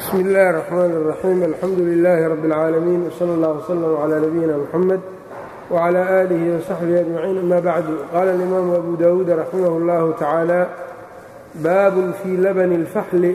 bsmi اllahi الرحmn الرaxيim alxamdu لilaahi rab اlcaalamiin wslى اllah wslm عlى nabiyina mxamed wعlى آlihi وsaxbihi أجmaciin ama bacdu qaala اlimaamu abu dawuud raximah اllahu tacaala baabun fii labani اlfaxli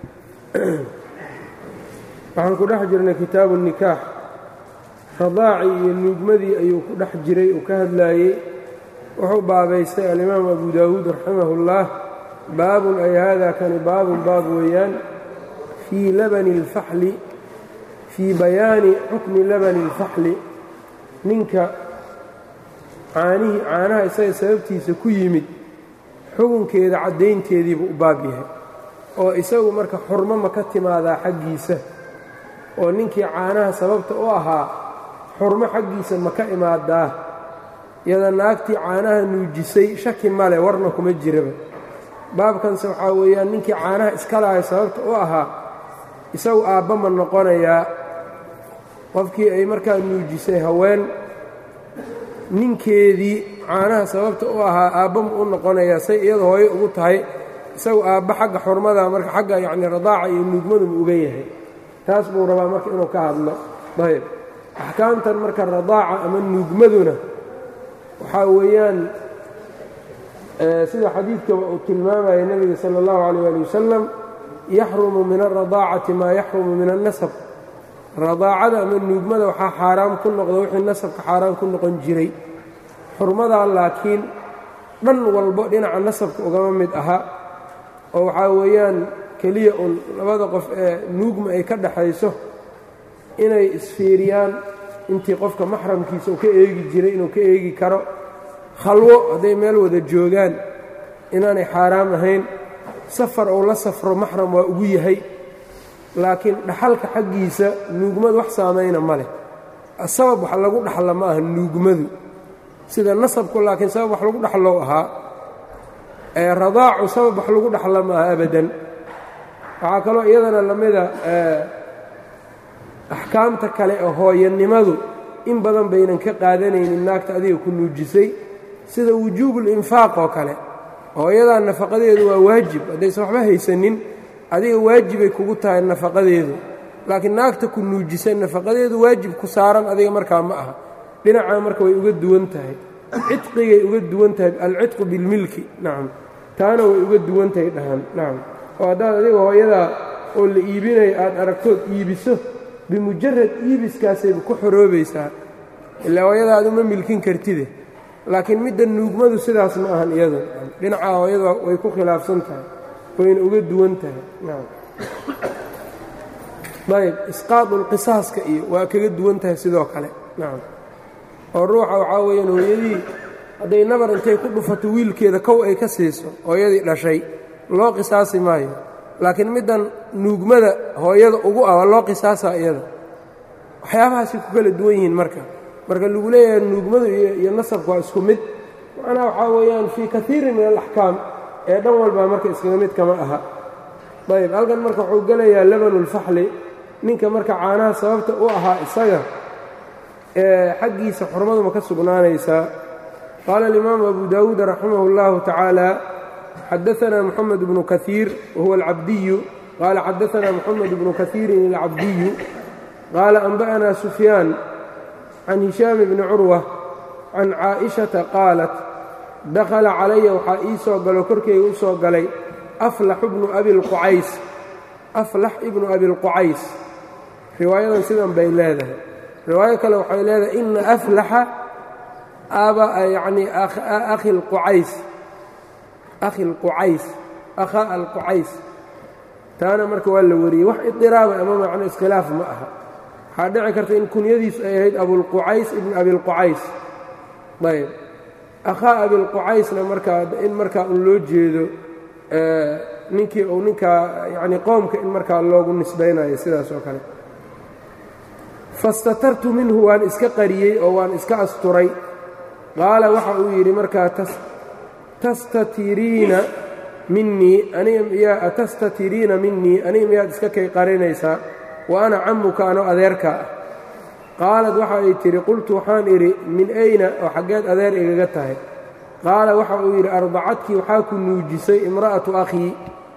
waxaan ku dhex jirnay kitaabu الnikaax radaacii iyo nuugmadii ayuu ku dhex jiray uu ka hadlaayey wuxuu baabaystay alimaamu abu dawuud raximah اllah baabun ay hada kani baabun baab weeyaan fii labani اlfaxli fii bayaani xukmi labani اlfaxli ninka caanihii caanaha isaga sababtiisa ku yimid xukunkeeda caddaynteediibuu u baab yahay oo isagu marka xurmo ma ka timaadaa xaggiisa oo ninkii caanaha sababta u ahaa xurmo xaggiisa ma ka imaadaa yada naagtii caanaha nuujisay shaki male warna kuma jiraba baabkanse waxaa weeyaan ninkii caanaha iska lahay sababta u ahaa isagu aabba ma noqonayaa qofkii ay markaa nuujisay haween ninkeedii caanaha sababta u ahaa aabba ma u noqonayaa say iyada hooyo ugu tahay isagu aabba xagga xurmada marka xagga yacni radaaca iyo nuugmadu ma uga yahay taas buu rabaa marka inuu ka hadlo ayb axkaamtan marka radaaca ama nuugmaduna waxaa weeyaan sida xadiidkaba uu tilmaamaya nebiga sala اllahu calayh ali wasalam yaxrumu min alradaacati maa yaxrumu min alnasab radaacada ama nuugmada waxaa xaaraam ku noqda wixii nasabka xaaraam ku noqon jiray xurmadaa laakiin dhan walbo dhinaca nasabka ugama mid aha oo waxaa weeyaan keliya un labada qof ee nuugma ay ka dhaxayso inay isfiiriyaan intii qofka maxramkiisa uu ka eegi jiray inuu ka eegi karo khalwo hadday meel wada joogaan inaanay xaaraam ahayn safar uu la safro maxram waa ugu yahay laakiin dhaxalka xaggiisa nuugmadu wax saamayna ma leh sabab wax lagu dhaxla ma aha nuugmadu sida nasabku laakiin sabab wax lagu dhaxlow ahaa ee radaacu sabab wax lagu dhaxla ma aha abadan waxaa kaloo iyadana lamida axkaamta kale ee hooyanimadu in badan baynan ka qaadanaynin naagta adiga ku nuujisay sida wujuubulinfaaq oo kale hooyadaa nafaqadeedu waa waajib haddaysan waxba haysanin adiga waajibay kugu tahay nafaqadeedu laakiin naagta ku nuujisa nafaqadeedu waajib ku saaran adiga markaa ma aha dhinacaa marka way uga duwan tahay cidqigay uga duwan tahay alcidqu bilmilki nacam taana way uga duwan tahay dhahan nacam oo haddaad adiga hooyadaa oo la iibinayo aad aragtood iibiso bimujarad iibiskaasayba ku xoroobaysaa ilaa hooyadaa ad uma milkin kartide laakiin midda nuugmadu sidaas ma ahan iyadu dhinacaa hooyada way ku khilaafsan tahay wayna uga duwan tahay ayb isqaadulqisaaska iyo waa kaga duwan tahay sidoo kale nacam oo ruuxa waxaa weeyaan hooyadii hadday nabar intay ku dhufato wiilkeeda kow ay ka siiso hooyadii dhashay loo qisaasi maayo laakiin middan nuugmada hooyada ugu ah waa loo qisaasaa iyada waxyaabahaasay ku kala duwan yihiin marka marka lagu leeyahay nuugmadu iyo nasabku waa isku mid macnaha waxaa weeyaan fii kaiirin min alaxkaam ee dhan walbaa marka iskaga mid kama aha ayb halkan marka wuxuu gelayaa labanulfaxli ninka marka caanaha sababta u ahaa isaga ee xaggiisa xurmadu ma ka sugnaanaysaa qaala alimaamu abu dawuud raximah اllahu tacaala xadaana moxamed bnu kaiir wahuwa alcabdiyu qaala xadaana moxamed bnu kaiirin alcabdiyu qaala anba'ana sufyaan can hishaam bni curwa can caaئiشhaةa qaalat dakhala calaya waxaa ii soo galo korkeyga u soo galay aflax ibnu abiاlqucays aflax ibnu abilqucays riwaayadan sidan bay leedahay riwaayo kale waxay leedahay ina aflaxa aba yacni akhi اlqucays akhi اlqucays akhaa alqucays taana marka waa la wariyey wax idiraaba ama macno iskhilaaf ma aha waxaa dhici karta in kunyadiisu ay ahayd abulqucays ibn abilqucays ayb akhaa abilqucaysna markaa in markaa un loo jeedo ninkii uu ninkaa yacni qoomka in markaa loogu nisbaynayo sidaas oo kale fastatartu minhu waan iska qariyey oo waan iska asturay qaala waxa uu yidhi markaa tastatiriina minnii aniga miyaa atastatiriina minnii aniga miyaad iska kay qarinaysaa wa ana cammuka ano adeerkaa ah qaalad waxa ay tidhi qultu waxaan idhi min ayna oo xaggeed adeer igaga tahay qaala waxa uu yidhi ardacadkii waxaa ku nuujisay imra'atu akhii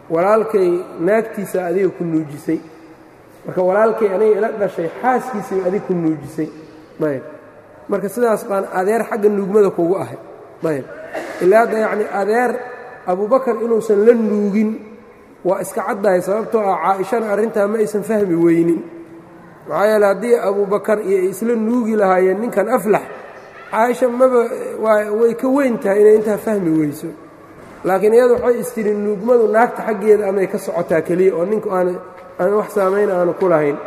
walaalkay naagtiisa adiga ku nuujisay marka walaalkay aniga ila dhashay xaaskiisii adiga ku nuujisay ayb marka sidaas baan adeer xagga nuugmada kugu ahay ayb ilaa hadda yacni adeer abubakar inuusan la nuugin waa iska caddahay sababtoo ah caaishana arrintaa ma aysan fahmi weynin maxaa yeele haddii abubakar iyo isla nuugi lahaayeen ninkan aflax caaisha maba way ka weyn tahay inay intaa fahmi weyso laakiin iyadu waxay istiri nuugmadu naagta xaggeeda amay ka socotaa keliya oo ninku aan aan wax saamayn aanu ku lahayn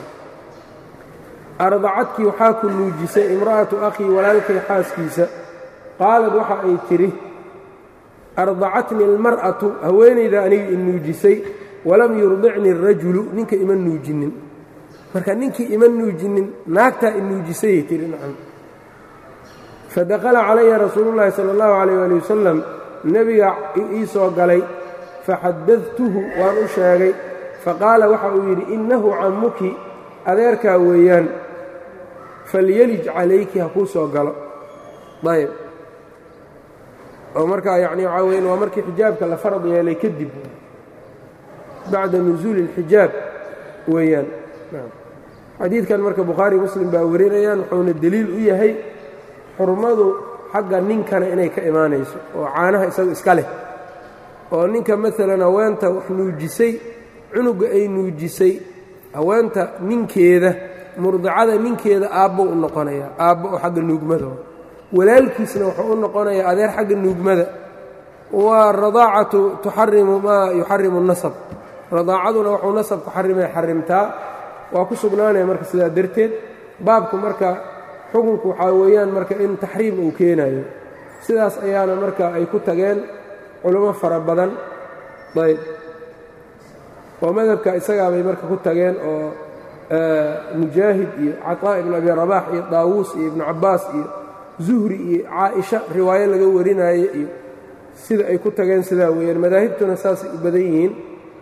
ardacadkii waxaa ku nuujisay imra'atu akhii walaalkay xaaskiisa qaalad waxa ay tidhi ardacatni almar'atu haweenayda aniga i nuujisay walam yurdicni arajulu ninka ima nuujinin marka ninkii ima nuujinin naagtaa i nuujisayay tihi nacam fadakhala calaya rasuulu llaahi sala allahu calayh waali wasalam nebiga ii soo galay faxadadtuhu waan u sheegay faqaala waxa uu yidhi innahu cammuki adeerkaa weeyaan falyelij calayki ha kuu soo galo ayb oo markaa yacni waxaa weyan waa markii xijaabka la farad yeelay kadib bacda nusuuli اlxijaab weeyaan xadiidkan marka bukhaari muslim baa warinayaan wuxuuna deliil u yahay xurmadu xagga ninkana inay ka imaanayso oo caanaha isagu iska leh oo ninka maalan haweenta wax nuujisay cunuga ay nuujisay haweenta ninkeeda murdicada ninkeeda aabbo u noqonayaa aabbo oo xagga nuugmada walaalkiisna wuxuu u noqonayaa adeer xagga nuugmada waa radaacatu tuxarimu maa yuxarimu nasab radaacaduna wuxuu nasabku xarimay xarimtaa waa ku sugnaanaya marka sidaa darteed baabku marka xukunku waxaa weeyaan marka in taxriim uu keenayo sidaas ayaana marka ay ku tageen culummo fara badan ayb oo madhabka isagaabay marka ku tageen oo mujaahid iyo caطaa ibn abi rabax iyo daawuus iyo ibnu cabbaas iyo zuhri iyo caaisha riwaayo laga warinaaye iyo sida ay ku tageen sidaa weeyaan madaahibtuna saasay u badan yihiin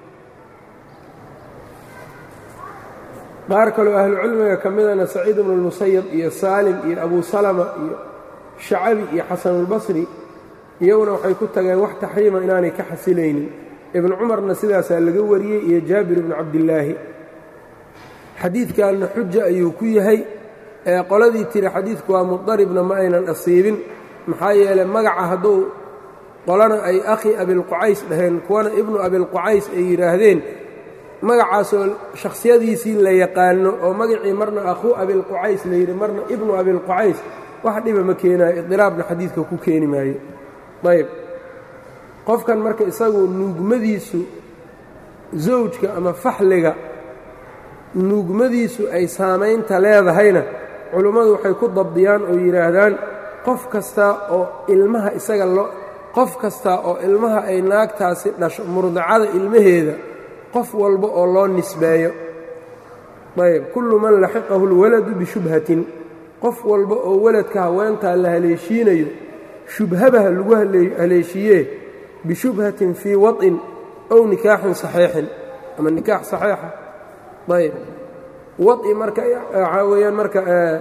qaar kaloo ahlucilmiga ka midana saciid ibnu اlmusayab iyo saalim iyo abu salama iyo shacabi iyo xasanulbasri iyaguna waxay ku tageen wax taxriima inaanay ka xasilaynin ibnu cumarna sidaasaa laga wariyey iyo jaabir ibnu cabdillaahi xadiidkanna xuja ayuu ku yahay ee qoladii tiri xadiidku waa mudaribna ma aynan asiibin maxaa yeeley magaca hadduu qolana ay akhi abilqucays dhaheen kuwana ibnu abilqucays ay yidhaahdeen magacaasoo shakhsiyadiisii la yaqaano oo magacii marna akhuu abilqucays la yidhi marna ibnu abilqucays wax dhiba ma keenaayo idiraabna xadiidka ku keeni maayo ayb qofkan marka isagu nuugmadiisu zawjka ama faxliga nuugmadiisu ay saamaynta leedahayna culummadu waxay ku dabdiyaan oo yidhaahdaan qof kasta oo ilmaha isaga loo qof kasta oo ilmaha ay naagtaasi dhasho murdacada ilmaheeda qof walba oo loo nisbeeyo ayb kullu man laxiqahu اlwaladu bishubhatin qof walba oo waladka haweentaa la haleeshiinayo shubhabaha lagu haleeshiiyee bishubhatin fii waطin ow nikaaxin saxiixin ama nikaax saxiixa ayb waطi marka waxaa weeyaan marka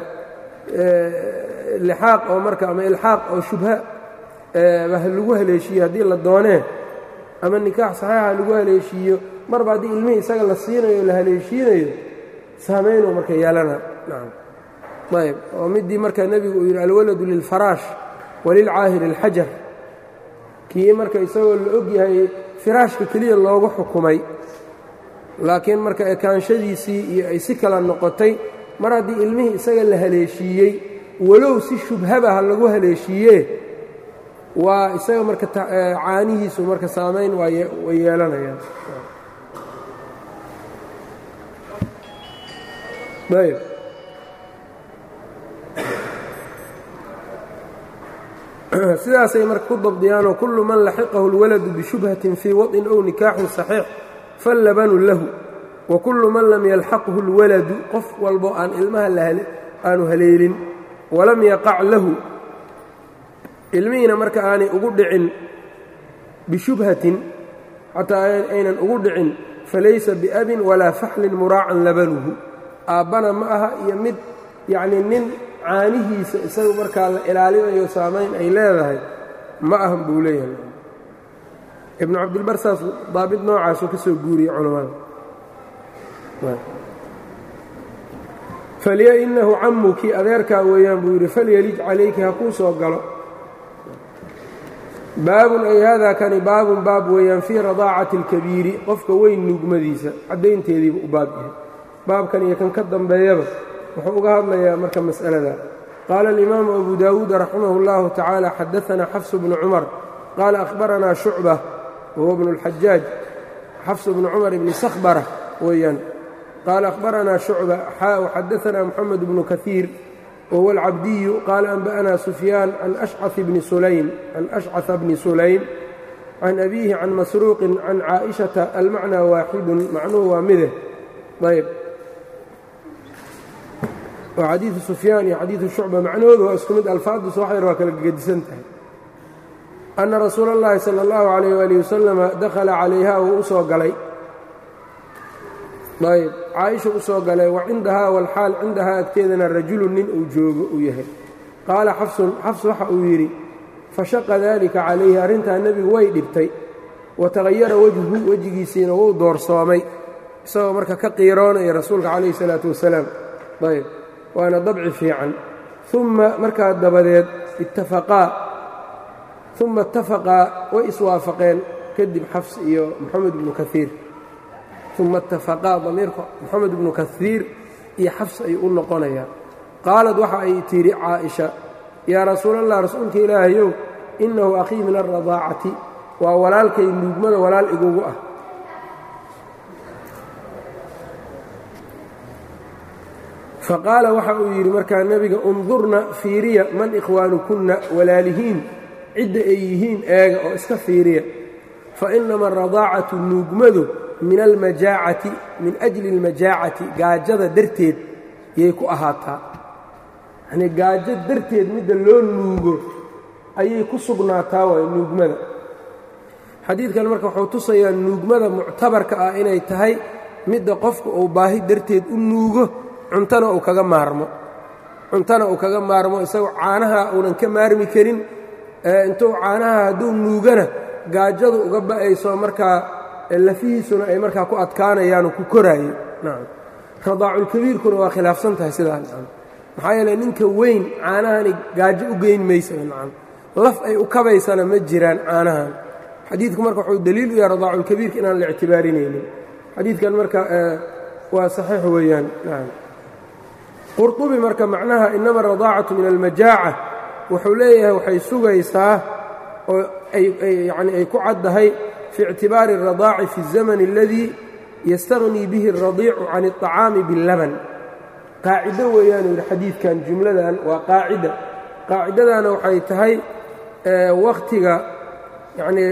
lixaaq oo marka ama ilxaaq oo shubha lagu haleeshiiyo haddii la doonee ama nikaax saxiixa lagu haleeshiiyo marba haddii ilmihii isaga la siinayo o la haleeshiinayo saamaynuu marka yeelana nacam ayb oo midii marka nebigu uu yidhi alwaladu lilfaraash walilcaahir اlxajar kii marka isagoo la og yahay firaashka keliya loogu xukumay laakiin marka ekaanshadiisii iyo ay si kala noqotay mar haddii ilmihii isaga la haleeshiiyey walow si shubhabaha lagu haleeshiiyee waa isaga marka caanihiisu marka saamayn way yeelanayaan ayb sidaasay marka ku dabdiyaanoo kullu man laxiqahu اlwaladu bishubhatin fii waطin ow nikaaxin صaxiix fallabanu lahu wa kullu man lam yalxaqhu اlwaladu qof walbo aan ilmaha aanu haleelin walam yaqac lahu ilmihiina marka aanay ugu dhicin bishubhatin xataa aynan ugu dhicin falaysa biabin walaa faxlin muraacan labanuhu aabbana ma aha iyo mid yacnii nin caanihiisa isagu markaa la ilaalinayo saamayn ay leedahay ma ahan buu leeyahay ibnu cabdilbar saas daabit noocaasuu ka soo guuriyey culammada falya inahu cammuki adeerkaa weeyaan buu yidhi falyelij calayki ha kuu soo galo baabun ay haadaa kani baabun baab weeyaan fii radaacati اlkabiiri qofka weyn nuugmadiisa caddaynteediiba u baab yahay baabkan iyo kan ka dambeeyaba wuxuu uga hadlayaa marka mas'alada qaala alimaamu abu daawuud raximah اllahu tacaala xadaanaa xafsu bnu cumar qaala ahbaranaa shucba wahuwa bnu اlxajaaj xafsu bnu cumar ibni sakhbara weeyaan qaala ahbaranaa shucba xaa xadaanaa moxamed bnu kaiir whuwa alcabdiyu qaala anba'anaa sufyaan can ashcaث bni sulaym can ashcaثa bni sulaym can abiihi can masruuqin can caaئishata almacnaa waaxidun macnuhu waa mide ayb waa xadiidu sufyaan iyo xadiidu shucba macnahoodu waa isku mid alfaaddu soo xayr waa kala gegedisan tahay anna rasuula اllahi salى اllahu عalayh waalih wasalama dakhala calayha wuu u soo galay ayb caaisha u soo galay wa cindahaa walxaal cindahaa agteedana rajulun nin uu joogo uu yahay qaala xafsun xafs waxa uu yidhi fashaqa daalika calayhi arrintaa nebigu way dhibtay wa tagayara wejhu wejigiisiina wuu doorsoomay isagoo marka ka qiiroonaya rasuulka calayhi salaatu wasalaam ayb waana dabci fiican uma markaa dabadeed ittafaqaa uma ittafaqaa way iswaafaqeen kadib xafs iyo moxamed ibnu kaiir uma itafaqaa damiirka moxamed ibnu kaiir iyo xafs ayuu u noqonayaa qaalad waxa ay tidhi caaisha yaa rasuulallah rasuulka ilaahayow innahu akhii min alradaacati waa walaalkay nuugmada walaal igugu ah faqaala waxa uu yidhi markaa nebiga undurna fiiriya man ikhwaanukunna walaalihiin cidda ay yihiin eega oo iska fiiriya fa inama aradaacatu nuugmadu min almajaacati min ajli almajaacati gaajada darteed yay ku ahaataa yanii gaajo darteed midda loo nuugo ayay ku sugnaataa waay nuugmada xadiidkan marka wuxuu tusayaa nuugmada muctabarka ah inay tahay midda qofka uu baahi darteed u nuugo cuntana uu kaga maarmo cuntana uu kaga maarmo isagoo caanaha uunan ka maarmi karin intuu caanaha hadduu nuugana gaajadu uga ba'ayso markaa lafihiisuna ay markaa ku adkaanayaanoo ku koraayo nacam radaaculkabiirkuna waa khilaafsan tahay sidaa nacam maxaa yeele ninka weyn caanahani gaajo u geyn maysa nacam laf ay u kabaysana ma jiraan caanahan xadiidku marka wuxuu daliil u yahay radaaculkabiirka inaan la ictibaarinaynin xadiidkan marka waa saxiix weeyaan nacam qurطubi marka macnaha inama aradaacatu min almajaaca wuxuu leeyahay waxay sugaysaa oo yani ay ku caddahay fi ictibaari الradaaci fi الزamn اladii yastaغnii bihi الradiicu can الطacaami biاllaban qaacido weeyaanu yidhi xadiidkan jumladan waa qaacida qaacidadana waxay tahay wakhtiga yanii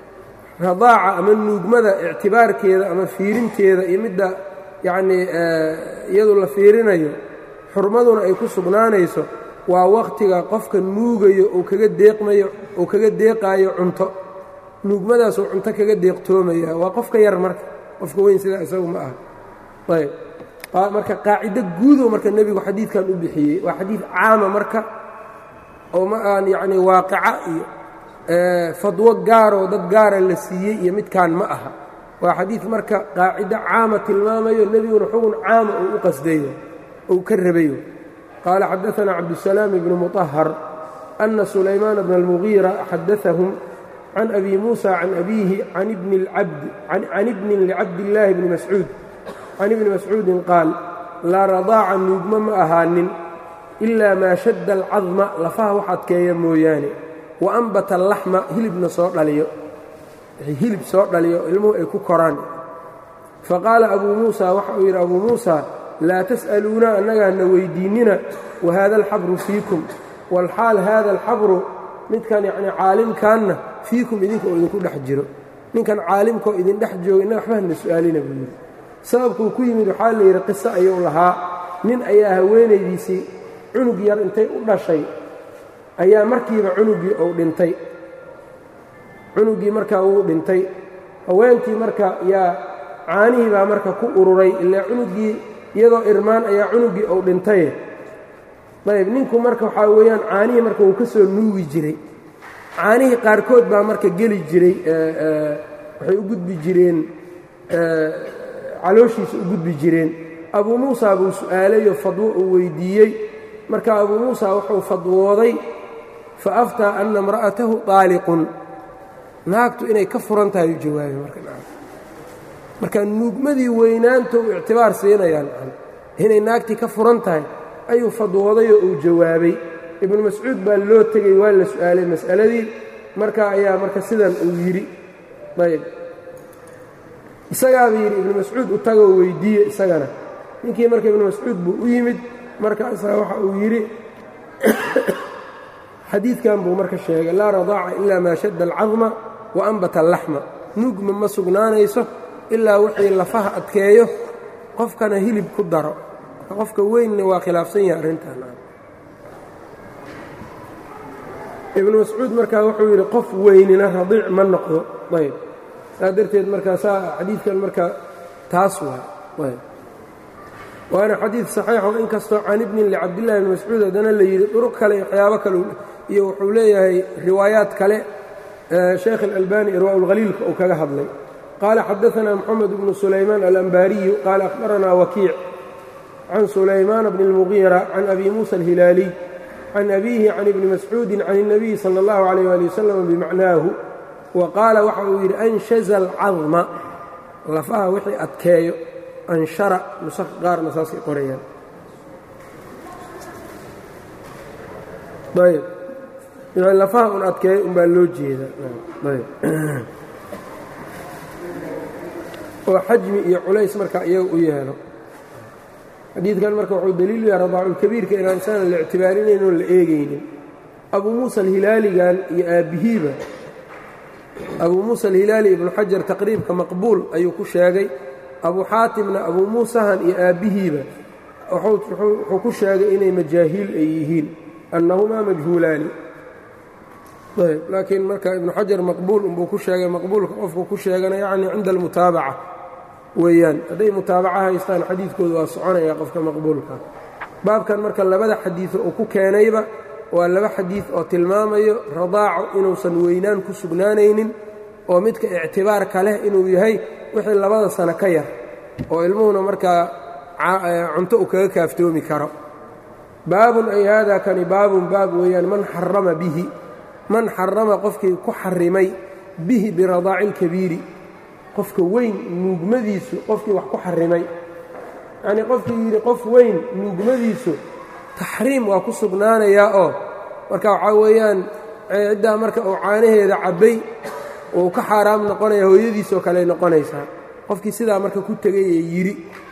radaaca ama nuugmada ictibaarkeeda ama fiirinteeda iyo midda yacnii iyadu la fiirinayo xurmaduna ay ku sugnaanayso waa wakhtiga qofka nuugayo uu kaga deeqmayo uu kaga deeqaayo cunto nuugmadaasuu cunto kaga deeqtoomaya waa qofka yar marka qofka weyn sidaa isagu ma aha ayb marka qaacido guudow marka nebigu xadiidkan u bixiyey waa xadiid caama marka oo ma aan yacnii waaqica iyo fadwo gaaroo dad gaara la siiyey iyo midkaan ma aha waa xadiid marka qaacido caama tilmaamayo nebiguna xugun caama uu u qasdayo ou ka rabayo qaala xadaثana cabdusalaam ibnu muطahar ana sulaymaan bna اlmugiira xadaثahum can abi muusa can abiihi can ibnin licabdillaahi bni mascuud can ibni mascuudin qaal laa radaaca nuugma ma ahaanin ilaa maa shadda alcadma lafaha wax adkeeya mooyaane wa ambata allaxma hilibna soo dhaliyo hilib soo dhaliyo ilmuhu ay ku koraan faqaala abuu muusa waxa uu yidhi abuu muusa laa tas'aluuna annagaana weyddiinnina wa haada alxabru fiikum walxaal haada alxabru midkan yacnii caalimkaanna fiikum idinka oo idinku dhex jiro ninkan caalimkaoo idin dhex jooga innaga waxba hana su'aalina buu yidhi sababkuu ku yimid waxaa la yidhi qiso ayuu lahaa nin ayaa haweenaydiisii cunug yar intay u dhashay ayaa markiiba cunuggii uu dhintay cunuggii markaa wuu dhintay haweentii marka yaa caanihii baa marka ku ururay ilaa cunuggii iyadoo irmaan ayaa cunuggii uu dhintaye ayb ninku marka waxaa weeyaan caanihii marka wuu ka soo nuugi jiray caanihii qaarkood baa marka geli jiray waxay u gudbi jireen calooshiisa u gudbi jireen abuu muusa buu su'aalayoo fadwo uu weyddiiyey marka abuu muusa wuxuu fadwooday fa aftaa anna imra'atahu daaliqun naagtu inay ka furan tahay u jawaabay marka marka nuugmadii weynaanta uu ictibaar siinayaan inay naagtii ka furan tahay ayuu fadwoodayoo uu jawaabay ibnu mascuud baa loo tegey waa la su'aalay mas'aladii marka ayaa marka sidan uu yidhi ayb isagaaba yidhi ibnu mascuud u tagoo weyddiiye isagana ninkii marka ibnu mascuud buu u yimid markaasaa waxa uu yidhi xadiidkan buu marka sheegay laa radaaca ilaa maa shadda alcadma wa ambata allaxma nuugma ma sugnaanayso ilaa wixii lafaha adkeeyo qofkana hilib ku daro qofka weynna waa khilaafsan yahay arrintan ibnu mascuud markaa wuxuu yidhi qof weynina radiic ma noqdo ayb saa darteed markaa saa xadiidkan markaa taas waay waana xadiid saxiixo in kastoo can ibnin licabdillahi bni mascuud haddana la yidhi duruq kale iyo waxyaabo kale iyo wuxuu leeyahay riwaayaat kale sheekh اlalbani irwaaءulhaliilka uu kaga hadlay qaala xadaثna moxamed bnu sulaymaan alanbaariyu qaala akhbaranaa wakiic can sulaymaana bni اlmugiira can abi muusa alhilaaliy can abiihi can ibni mascuudi can الnabiyi salى اllahu عalيyh ali wasalam bimacnaahu wa qaala waxa uu yidhi anshaza alcadma lafaha wixii adkeeyo anshara nusakh qaarna saasay qorayaan ayb lafaha un adkeeyo un baa loo jeedaa ayb oo xajmi iyo culays marka iyaga u yeelo xadiidkan marka wuxuu daliil u yahay radaaculkabiirka inaan isaan la ictibaarinayn oon la eegaynin abuu muusa alhilaaligan iyo aabbihiiba abuu muusa alhilaali ibnu xajar taqriibka maqbuul ayuu ku sheegay abuu xaatimna abuu muusahan iyo aabbihiiba wuxuu ku sheegay inay majaahiil ay yihiin annahumaa majhuulaani ayb laakiin marka ibnu xajar maqbuul unbuu ku sheegay maqbuulka qofku ku sheegana yacni cinda almutaabaca weeyaan hadday mutaabaca haystaan xadiidkooda waa soconaya qofka maqbuulka baabkan marka labada xadiido uu ku keenayba waa laba xadiid oo tilmaamayo radaaco inuusan weynaan ku sugnaanaynin oo midka ictibaarka leh inuu yahay wixii labada sano ka yar oo ilmuhuna markaa cunto uu kaga kaaftoomi karo baabun ay haadaa kani baabun baab weeyaan man xarama bihi man xarama qofkii ku xarimay bihi biradaaci ilkabiiri qofka weyn nuugmadiisu qofkii wax ku xarimay yacnii qofkii yidhi qof weyn nuugmadiisu taxriim waa ku sugnaanayaa oo marka waxaa weeyaan ciddaa marka uu caanaheeda cabbay uu ka xaaraam noqonaya hooyadiisoo kale noqonaysaa qofkii sidaa marka ku tegay ee yidhi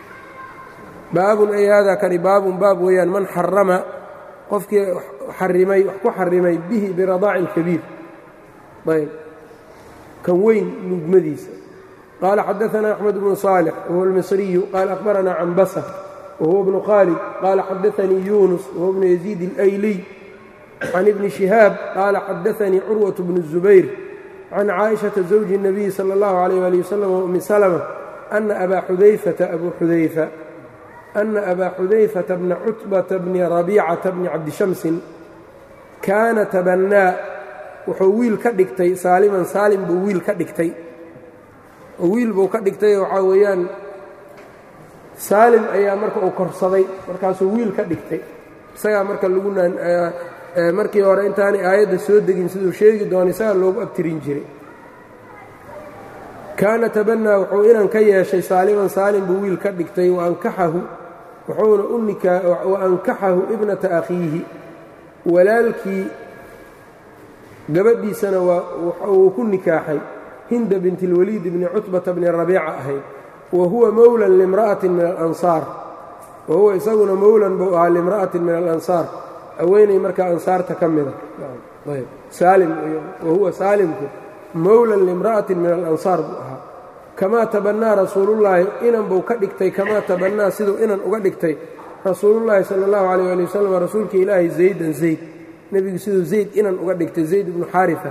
baabun ay haadaa kani baabun baab weeyaan man xarama qofkii xarimay wax ku xarimay bihi biradaaci ilkabiir ayb kan weyn nuugmadiisa qaala xadaثna أxmed bnu صaalix wahuwa اlmisriyu qaala akhbaranaa canbasa wahuwa bnu khaalid qaala xadaثanii yunus wahuwa bnu yaziid اlayliy can ibni shihaab qaala xadaثanii curwaة bnu الzubayr can caaئiشhaةa zawji الnabiyi salى اllahu عalيyh ali waslm wumi slmة ana abaa xudayfata abu xudayfa ana abaa xudayfata bna cutbata bni rabiicata bni cabdishamsin kaana tabannaa wuxuu wiil ka dhigtay saaliman saalim buu wiil ka dhigtay oo wiil buu ka dhigtay waxaa weeyaan saalim ayaa marka uu korsaday markaasuu wiil ka dhigtay isagaa marka lagu markii hore intaanay aayadda soo degin siduu sheegi doona isagaa loogu abtirin jiray kaana tabannaa wuxuu inan ka yeeshay saaliman saalim buu wiil ka dhigtay waankaxahu wuxuuna u nikaa wa ankaxahu ibnata akhiihi walaalkii gabadhiisana wuu ku nikaaxay hinda binti اlwaliid bni cutbata bni rabiica ahayd wa huwa mowlan limra'atin min alansaar wa huwa isaguna mowlan buu ahaa limra'atin min alansaar haweenay markaa ansaarta ka mida saalim wa huwa saalimku mowlan limra'atin min alansaar buu ahaa kamaa tabannaa rasuulullaahi inan buu ka dhigtay kamaa tabannaa siduu inan uga dhigtay rasuulullaahi sala allahu calayh ali wasalam rasuulka ilaahi zaydan zayd nebigu siduu zayd inan uga dhigtay zayd ibnu xaarifa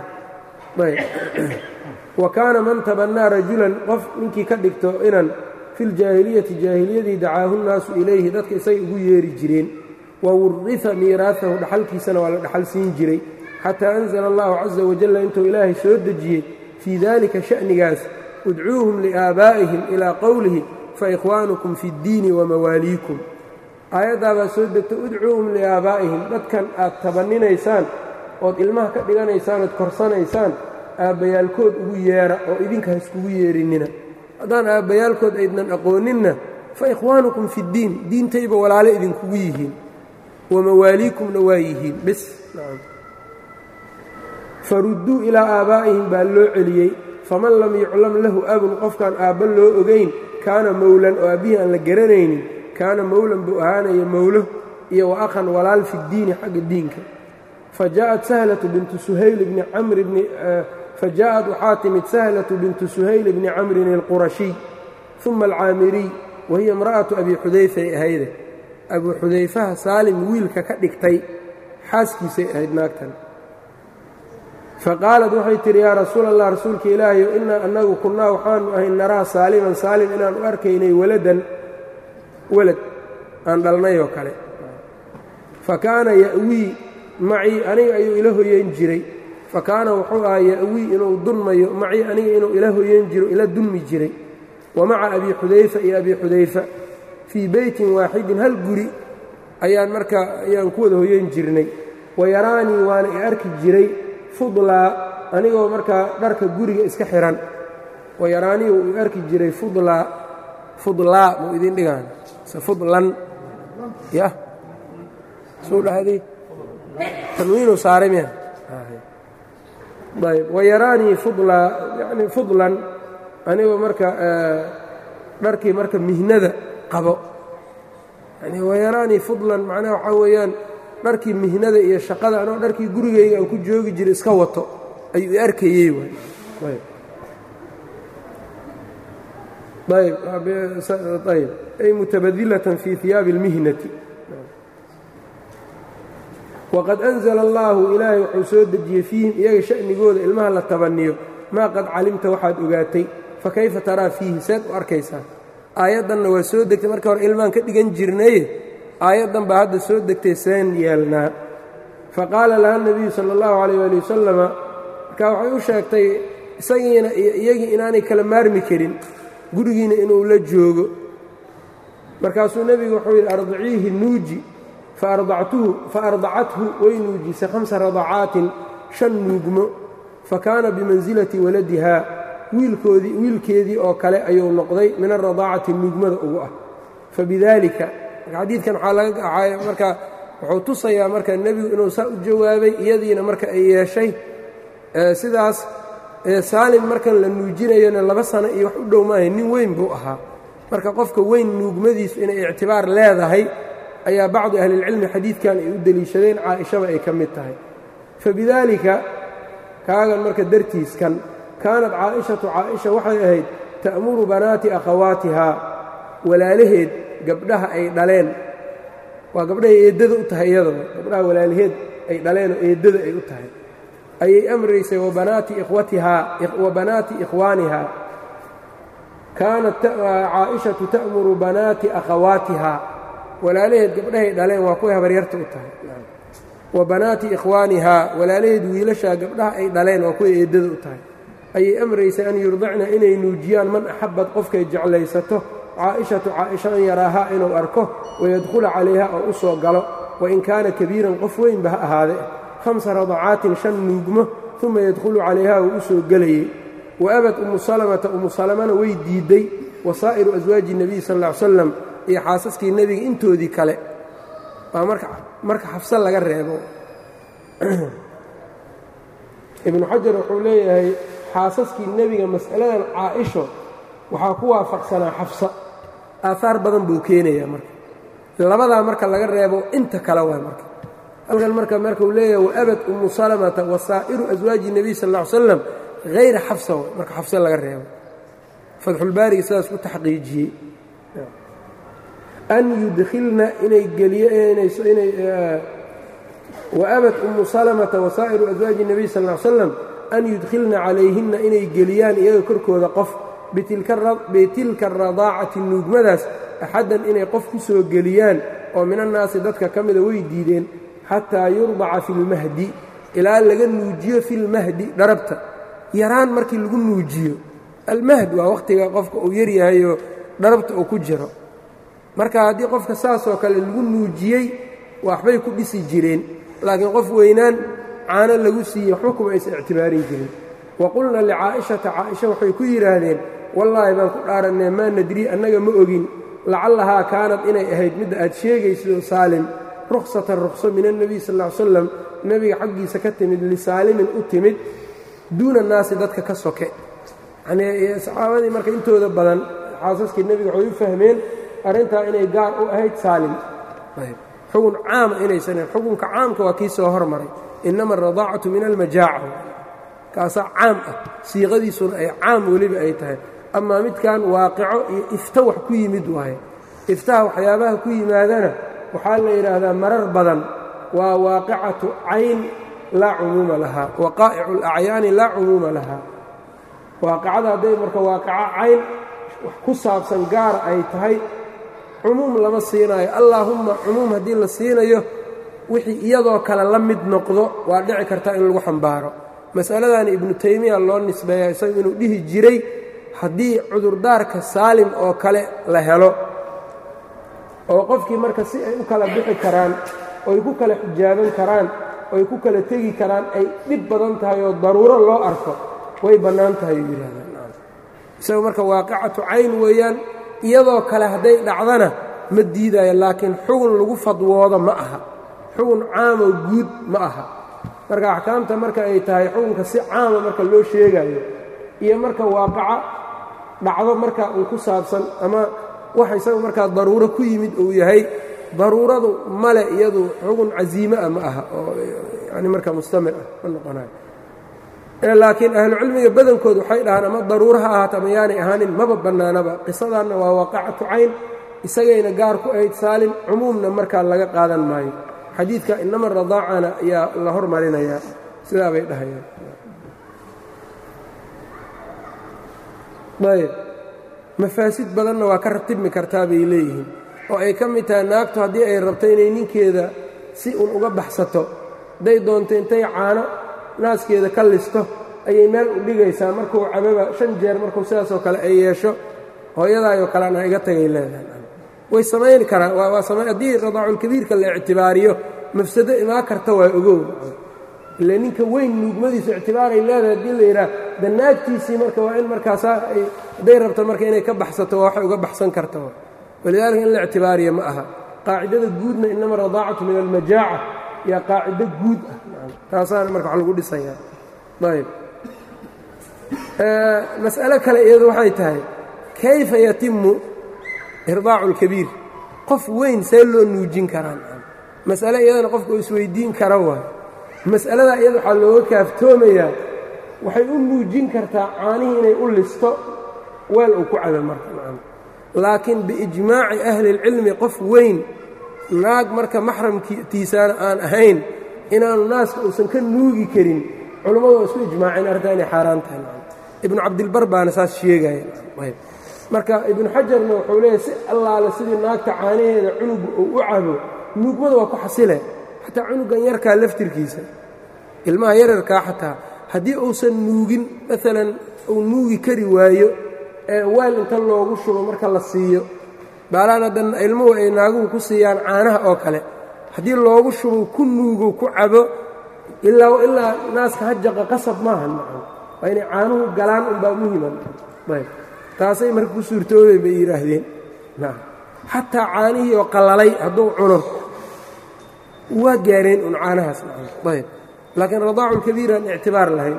wa kaana man tabannaa rajulan qof ninkii ka dhigto inan filjaahiliyati jaahiliyadii dacaahu nnaasu ilayhi dadka isay ugu yeeri jireen wa wurrifa miiraahahu dhaxalkiisana waa la dhaxal siin jiray xataa anzala allahu caza wajalla intuu ilaahay soo dejiyey fii dalika sha'nigaas udcuuhum liaabaa'ihim ilaa qowlihi faikhwaanukum fi ddiini wamawaaliikum aayaddaabaa soo degta udcuuhum liaabaa'ihim dadkan aad tabanninaysaan ood ilmaha ka dhiganaysaan ood korsanaysaan aabbayaalkood ugu yeedha oo idinka ha iskugu yeedhinina haddaan aabbayaalkood aydnan aqooninna fa ikhwaanukum fi ddiin diintayba walaale idinkugu yihiin wamawaaliikumna waa yihiin bis farudduu ilaa aabaa'ihim baa loo celiyey faman lam yuclam lahu abun qofkaan aabba loo ogayn kaana mowlan oo aabbihii aan la garanaynin kaana mowlan buu ahaanaya mowlo iyo wa akhan walaal fi ddiini xagga diinka fa jaءat sahlatu bintu suhayl bni camr bni fajaءat waxaa timid sahlatu bintu suhayl bni camrin alqurashiy uma alcaamiriy wahiya imra'atu abi xudayfay ahayde abuu xudayfaha saalim wiilka ka dhigtay xaaskiisay ahayd naagtan faqaalat waxay tidhi yaa rasuul allah rasuulka ilaahayo innaa annagu kunnaa waxaanu ahay naraa saaliman saalim inaan u arkaynay waladan walad aan dhalnay oo kale fa kaana ya'wii macii aniga ayuu ila hoyan jiray fa kaana wuxuu ahaa ya'wii inuu dunmayo macii aniga inuu ila hoyan jiro ila dunmi jiray wa maca abi xudayfa iyo abi xudayfa fii beytin waaxidin hal guri ayaan markaa ayaan ku wada hoyan jirnay wa yaraanii waana i arki jiray fudlaa anigoo markaa dharka guriga iska xihan wa yaraanii uu i arki jiray fudlaa fudlaa muu idin dhigaan se fudlan yah suu dhahday tanwiinuu saaray miya ayb wa yaraanii fudlaa yani fudlan anigoo marka dharkii marka mihnada qabo yani wayaraanii fudlan macnaha waxaa weeyaan dharkii mihnada iyo shaqada anoo dharkii gurigayga aan ku joogi jiray iska wato ayuu i arkayey ayb ay mutabadilatan fii hiyaabi اlmihnati waqad anzla allaahu ilaahay wuxuu soo dejiyey fiihim iyaga sha'nigooda ilmaha la tabaniyo maa qad calimta waxaad ogaatay fakayfa taraa fiihi seed u arkaysaa aayaddanna waa soo degtay marka hore ilmaan ka dhigan jirnaye aayaddan baa hadda soo degtay seen yeelnaa faqaala laha nebiyu sala allahu calayh waali wasalama markaa waxay u sheegtay isagiina iyo iyagii inaanay kala maarmi karin gurigiina inuu la joogo markaasuu nebigu wuxuu yidhi ardiciihi nuuji faardactuhu fa ardacathu way nuujisay khamsa radacaatin shan nuugmo fa kaana bimansilati waladihaa wiilkoodii wiilkeedii oo kale ayuu noqday min alradaacati nuugmada ugu ah fabidaalika xadiidkan waxaa laga marka wuxuu tusayaa marka nebigu inuu saa u jawaabay iyadiina marka ay yeeshay sidaas saalim markan la nuujinayona laba sano iyo wax u dhow maahay nin weyn buu ahaa marka qofka weyn nuugmadiisu inay ictibaar leedahay ayaa bacdu ahlilcilmi xadiidkan ay u deliishadeen caaishaba ay ka mid tahay fabidaalika kaagan marka dartiiskan kaanat caa'ishatu caaisha waxay ahayd ta'muru banaati akhawaatihaa walaalaheed gabdhaha ay dhaleen waa gabdhahay eeddada u tahay iyadaba gabdhaha walaalaheed ay dhaleenoo eeddada ay u tahay ayay amraysay wabanaati ikhwatihaa wa banaati ikhwaanihaa kaanat caa'ishatu ta'muru banaati akhawaatihaa walaalaheed gabdhahay dhaleen waa kuway habaryarta u tahay wa banaati ikhwaanihaa walaalaheed wiilashaa gabdhaha ay dhaleen waa kuway eeddada u tahay ayay amraysay an yurdacna inay nuujiyaan man axabad qofkay jeclaysato caa'ishatu caaisha an yaraahaa inuu arko wayadkhula calayha oo u soo galo wain kaana kabiiran qof weynba ha ahaade hamsa radacaatin shan nuugmo uma yadkhulu calayha uu u soo gelayey wa abad umu salamata umu salamana way diidday wa saa'iru aswaaji nebiy sal ll ly slam iyo xaasaskii nebiga intoodii kale waa marka xafse laga reebo ibnu xajar wuxuu leeyahay xaasaskii nebiga mas'aladan caa'isho waxaa ku waafaqsanaa xafsa aahaar badan buu keenayaa marka labadaa marka laga reebo inta kale waa marka halkan marka markuu leeyahay waabad umu salamata wa saa'iru aswaaji nebiy sal ll ly slam hayra xafsa w marka xafse laga reebo fatxulbaariga sidaas ku taxqiijiyey an yudkhilna inay geliynay waabad umu salamata wa saa'iru aswaaji nebiy sal ly slam an yudkhilna calayhinna inay geliyaan iyaga korkooda qof bitilka radaacati nuugmadaas axaddan inay qof ku soo geliyaan oo min annaasi dadka ka mida way diideen xataa yurdaca fi lmahdi ilaa laga nuujiyo filmahdi dharabta yaraan markii lagu nuujiyo almahd waa wakhtiga qofka uu yaryahayoo dharabta uu ku jiro marka haddii qofka saasoo kale lagu nuujiyey waxbay ku dhisi jireen laakiin qof weynaan caano lagu siiyey waxba kuma aysan ictibaarin jirin wa qulna licaa'ishata caaisha waxay ku yidhaahdeen wallaahi baan ku dhaarannee maa nadrii annaga ma ogin lacallahaa kaanad inay ahayd midda aad sheegayso saalim ruksatan rukso min annebiy sal ll ly slam nebiga xaggiisa ka timid lisaalimin u timid duuna naasi dadka ka soke yanii saxaabadii marka intooda badan xaasaskii nebiga waxay u fahmeen arrintaa inay gaar u ahayd saalim xugun caama inaysanen xukunka caamka waa kii soo hormaray innama alradaacatu min almajaaca kaasaa caam ah siiqadiisuna ay caam weliba ay tahay amaa midkan waaqico iyo ifta wax ku yimid waaye iftaha waxyaabaha ku yimaadana waxaa la yidhaahdaa marar badan waa waaqicatu cayn laa cumuuma lahaa waqaa'icu alacyaani laa cumuuma lahaa waaqicada hadday marka waaqico cayn wax ku saabsan gaara ay tahay cumuum lama siinaayo allaahumma cumuum haddii la siinayo wixii iyadoo kale la mid noqdo waa dhici kartaa in lagu xambaaro mas'aladan ibnu taymiya loo nisbeeya isagu inuu dhihi jiray haddii cudurdaarka saalim oo kale la helo oo qofkii marka si ay u kala bixi karaan oy ku kala xijaaban karaan oy ku kala tegi karaan ay dhib badan tahay oo daruuro loo arko way bannaan tahay uu yidhahdaan isagu marka waaqicatu cayn weeyaan iyadoo kale hadday dhacdana ma diidaayo laakiin xugun lagu fadwoodo ma aha xugun caamoo guud ma aha marka axkaamta marka ay tahay xukunka si caama marka loo sheegayo iyo marka waaqaca dhacdo marka uu ku saabsan ama wax isaga markaa daruuro ku yimid uu yahay daruuradu male iyadu xugun casiime ah ma aha oo yani marka mustamir ah ma noqonayo laakiin ahlucilmiga badankood waxay dhahaan ama daruuro ha ahaato ama yaanay ahaanin maba bannaanaba qisadaanna waa waaqacatu cayn isagayna gaar ku ahayd saalim cumuumna markaa laga qaadan maayo xadiidka inama radaacana ayaa la hormarinayaa sidaa bay dhahayaan ayb mafaasid badanna waa ka ratibmi kartaa bay leeyihiin oo ay ka mid tahay naagtu haddii ay rabto inay ninkeeda si un uga baxsato hadday doonto intay caano naaskeeda ka listo ayay meel u dhigaysaa markuu cababa shan jeer markuu sidaasoo kale ay yeesho hooyadaayoo kalean ha iga tagay leedahay way samayn karaan haddii radaaculkabiirka la ictibaariyo mafsado imaa karta waa ogow ile ninka weyn nuugmadiisu ictibaaray leedahay haddii la yidhaah danaagtiisii marka waa in markaasaa hadday rabto marka inay ka baxsato waa waxay uga baxsan karta walidaalika in la ictibaariya ma aha qaacidada guudna inama radaacatu min almajaaca yaa qaacido guud ah taasaana marka wax lagu dhisayaa ayb mas'alo kale iyadu waxay tahay kayfa yatimu irdaacu اlkabiir qof weyn see loo nuujin karaan mas'ale iyadana qofka uu isweydiin kara waay mas'aladaa iyada waxaa looga kaaftoomayaa waxay u nuujin kartaa caanihii inay u listo weel uu ku cabo marka laakiin biijmaaci ahli اlcilmi qof weyn naag marka maxramkiisaana aan ahayn inaanu naaska uusan ka nuugi karin culummadu waa isku ijmaaceen arrintaa inay xaaraan tahay ibnu cabdilbar baana saas sheegaya marka ibnu xajarna wuxuu leeyahy si allaale sidii naagta caanaheeda cunuga uu u cabo nuugmada waa ku xasile xataa cunugan yarkaa laftirkiisa ilmaha yararkaa xataa haddii uusan nuugin maalan uu nuugi kari waayo ee weel inta loogu shubo marka la siiyo baalaan haddan ilmuhu ay naaguhu ku siiyaan caanaha oo kale haddii loogu shubo ku nuugo ku cabo ilaa ilaa naaska hajaqa qasab maaha macam waa inay caanuhu galaan unbaa muhiman ayb taasay marka ku suurtoobeen bay yidhaahdeen xataa caanihii oo qallalay hadduu cuno waa gaareen un caanahaas macam ayb laakiin radaacu lkabiir aan ictibaar lahayn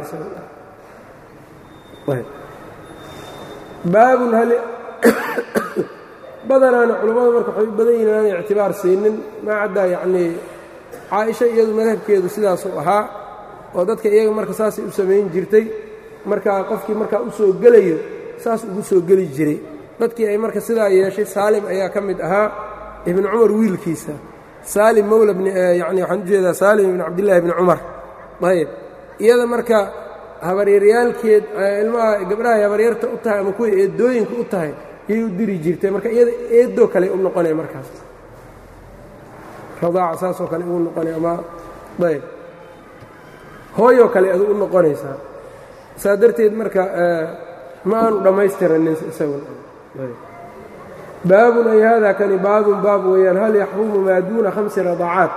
baabun hal badanaana culammada marka waxay u badan yihin aanay ictibaar siinin maa caddaa yacnii caaisha iyadu madhabkeedu sidaasuu ahaa oo dadka iyaga marka saasay u samayn jirtay markaa qofkii markaa u soo gelayo saas ugu soo geli jiray dadkii ay marka sidaa yeeshay saalim ayaa ka mid ahaa ibnu cumar wiilkiisa saalim mowla yani waxaan u jeedaa saalim ibn cabdillahi ibni cumar ayb iyada marka habaryaryaalkeed ilmaha gabdhahay habaryarta u tahay ama kuway eedooyinka u tahay yay u diri jirtay marka iyada eedoo kale u noqonaya markaas radaaca saasoo kale ugu noqonaya ama ayb hooyoo kale adu u noqonaysaa saa darteed marka ma aanu dhammaystiranin isaguna baabun ay haadaa kani baabun baab weeyaan hal yaxrumu maa duuna khamsi radacaat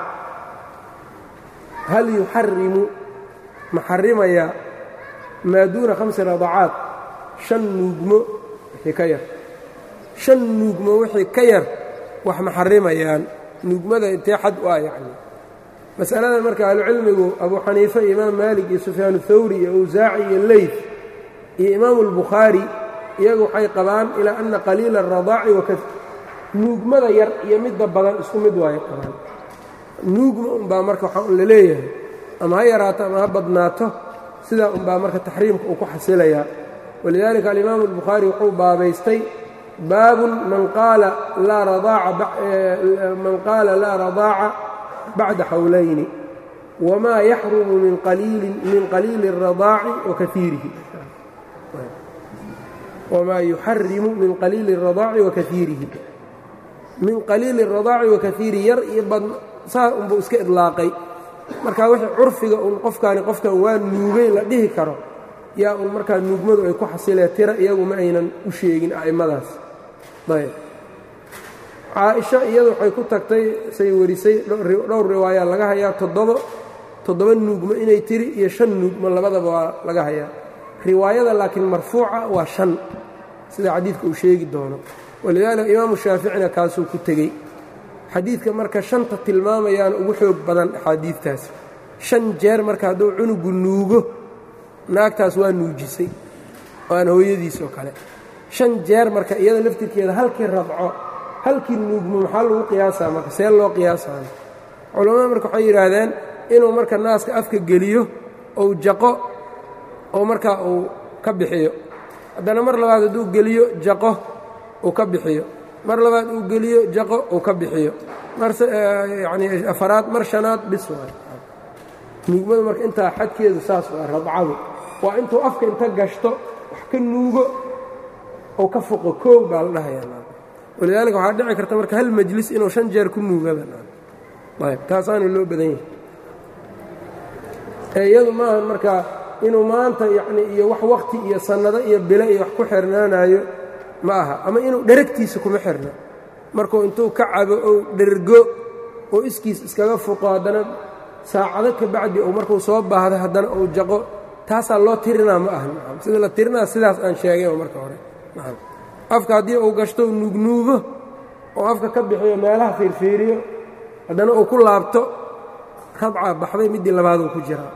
hal yuxarimu ma xarimayaa maa duuna khamsi radacaat shan nuugmo wixii ka yar shan nuugmo wixii ka yar wax ma xarimayaan nuugmada intee xad u ah yacni masaladan marka ahlucilmigu abuu xaniife iyo imaam maalik iyo sufyaan thawri iyo awsaaci iyo leyf iyo imaamu albukhaari iyagu waxay qabaan ilaa ana qaliila aradaaci waka nuugmada yar iyo midda badan isku mid waay qabaan nuugma unbaa marka waxaa un la leeyahay ama ha yaraato ama ha badnaato sidaa unbaa marka taxriimka uu ku xasilayaa walidaalika alimaamu albukhaari wuxuu baabaystay baabun man qaala man qaala laa radaaca bacda xawlayni wamaa yaxrumu min qaliili اradaaci wakaiirihi wamaa yuxarimu min qaliili اradaaci wa kaiirihi min qaliili اradaaci wa kaiirihi yar iyo badn saa unbuu iska idlaaqay marka wixii curfiga un qofkaani qofkan waa nuugay la dhihi karo yaa un markaa nuugmadu ay ku xasilee tira iyagu ma aynan u sheegin a'immadaas ayb caaisha iyadu waxay ku tagtay say warisay dhowr riwaaya laga hayaa toddobo toddoba nuugmo inay tiri iyo shan nuugmo labadaba waa laga hayaa riwaayada laakiin marfuuca waa shan sida xadiidka uu sheegi doono walidaalika imaamu shaaficina kaasuu ku tegey xadiidka marka shanta tilmaamayaana ugu xoog badan axaadiidtaas shan jeer marka hadduu cunugu nuugo naagtaas waa nuujisay waana hooyadiis oo kale shan jeer marka iyada laftirkeeda halkii radco halkii nuugmo maxaa lagu qiyaasaa marka see loo qiyaasayo culammada marka waxay yidhaahdeen inuu marka naaska afka geliyo ou jaqo oo markaa uu ka bixiyo haddana mar labaad hadduu geliyo jaqo uu ka bixiyo mar labaad uu geliyo jaqo uu ka bixiyo maryani afaraad mar shanaad bis waay nuugmadu marka intaa xadkeedu saas waa radcadu waa intuu afka inta gashto wax ka nuugo oo ka foqo koog baa la dhahayaa walidaalika waxaa dhici karta marka hal majlis inuu shan jeer ku nuugaba ayb taasaana loo badan yahay ee iyadu maaha marka inuu maanta yacni iyo wax wakhti iyo sannado iyo bilo iyo wax ku xirnaanayo ma aha ama inuu dheragtiisa kuma xirna markuu intuu ka cabo ou dhergo oo iskiis iskaga fuqo haddana saacado ka bacdi ou markuu soo baahdo haddana uu jaqo taasaa loo tirinaa ma aha sida la tirinaa sidaas aan sheegay marka hore afka haddii uu gashto u nuugnuugo oo afka ka bixiyo meelaha fiirfiiriyo haddana uu ku laabto radcaa baxday middii labaaduu ku jiraa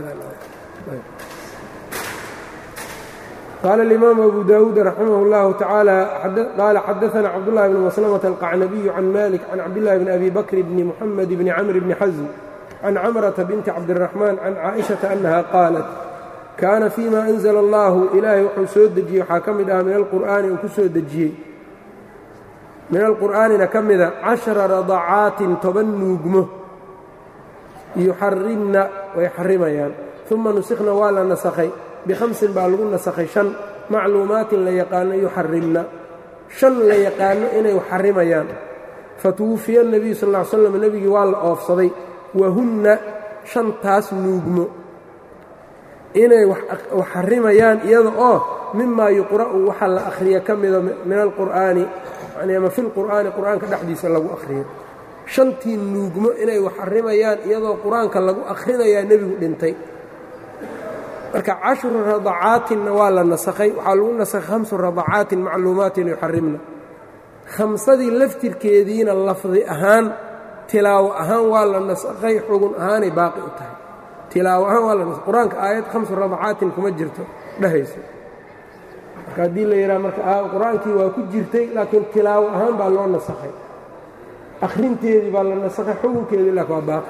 qaala اlimaamu abu dawuud raximah اllahu tacaala qaala xadaثana cabdullahi bn maslmة alqacnabiyu can malik can cabdillahi bn abi bakr bni muxamed bni camr bni xasm can camrata binti cabdiraxmaan can caaئiشhaةa annaha qaalat kaana fima anzla allahu ilaahay wuxuu soo dejiyey waxaa ka mid ah min alqur'aani uu ku soo dejiyey min alqur'aanina ka mida cashara radacaatin toban nuugmo yuxarimna way xarimayaan uma nusikhna waa la nasakhay bikhamsin baa lagu nasakhay shan macluumaatin la yaqaano yuxarimna shan la yaqaano inay xarimayaan fatuwufiya nebiyu sal ll ly slam nebigii waa la oofsaday wahunna shantaas nuugmo inay wax xarimayaan iyada oo mimaa yuqra'u waxa la akhriya ka mida min alqur'aani yani ama fi lqur'aani qur'aanka dhexdiisa lagu akhriyo shantii nuugmo inay wax xarimayaan iyadoo qur-aanka lagu akhrinayaa nebigu dhintay marka cashru radacaatinna waa la nasakhay waxaa lagu nasakhay hamsu radacaatin macluumaatin yuxarimna khamsadii laftirkeediina lafdi ahaan tilaawo ahaan waa la nasakhay xugun ahaanay baaqi u tahay tilaawo ahaan waa la nas qur-aanka aayad hamsu radacaatin kuma jirto dhehayso marka haddii la yidhaha marka qur-aankii waa ku jirtay laakiin tilaawo ahaan baa loo nasakhay akhrinteedii baa la nasakhay xugunkeedii laakin waa baaqi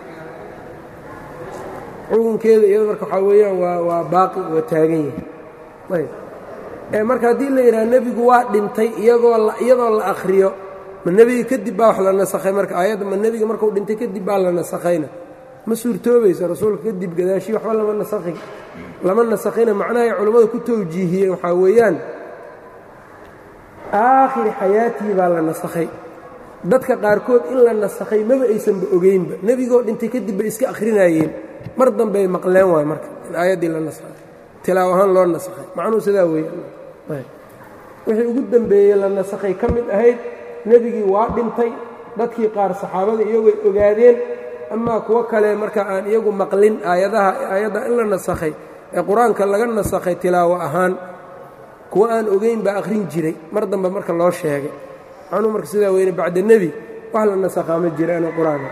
xugunkeeda iyado marka waxaa weeyaan waa waa baaqi waa taagan yahay ayb ee marka haddii la yidhaha nebigu waa dhintay iyagoo iyadoo la akhriyo ma nebiga kadib baa wax la nasakhay marka aayadda ma nebiga markuu dhintay kadib baa la nasakhayna ma suurtoobayso rasuulka kadib gadaashii waxba lama nasakhi lama nasakhina macnahay culammadu ku tawjiihiyeen waxaa weeyaan aakhiri xayaatii baa la nasakhay dadka qaarkood in la nasakhay maba aysanba ogeynba nebigoo dhintay kadib bay iska akhrinayeen mar dambey maqleen waay marka in aayaddii la nasakhay tilaaw ahaan loo nasakhay macnuhu sidaa weeye wixii ugu dembeeyey la nasakhay ka mid ahayd nebigii waa dhintay dadkii qaar saxaabada iyagooy ogaadeen amaa kuwo kale marka aan iyagu maqlin aayadaha aayadda in la nasakhay ee qur-aanka laga nasakhay tilaawo ahaan kuwo aan ogeyn baa akhrin jiray mar dambe marka loo sheegay macnuu marka sidaa weyne bacda nebi wax la nasakhaa ma jira ina qur-aanka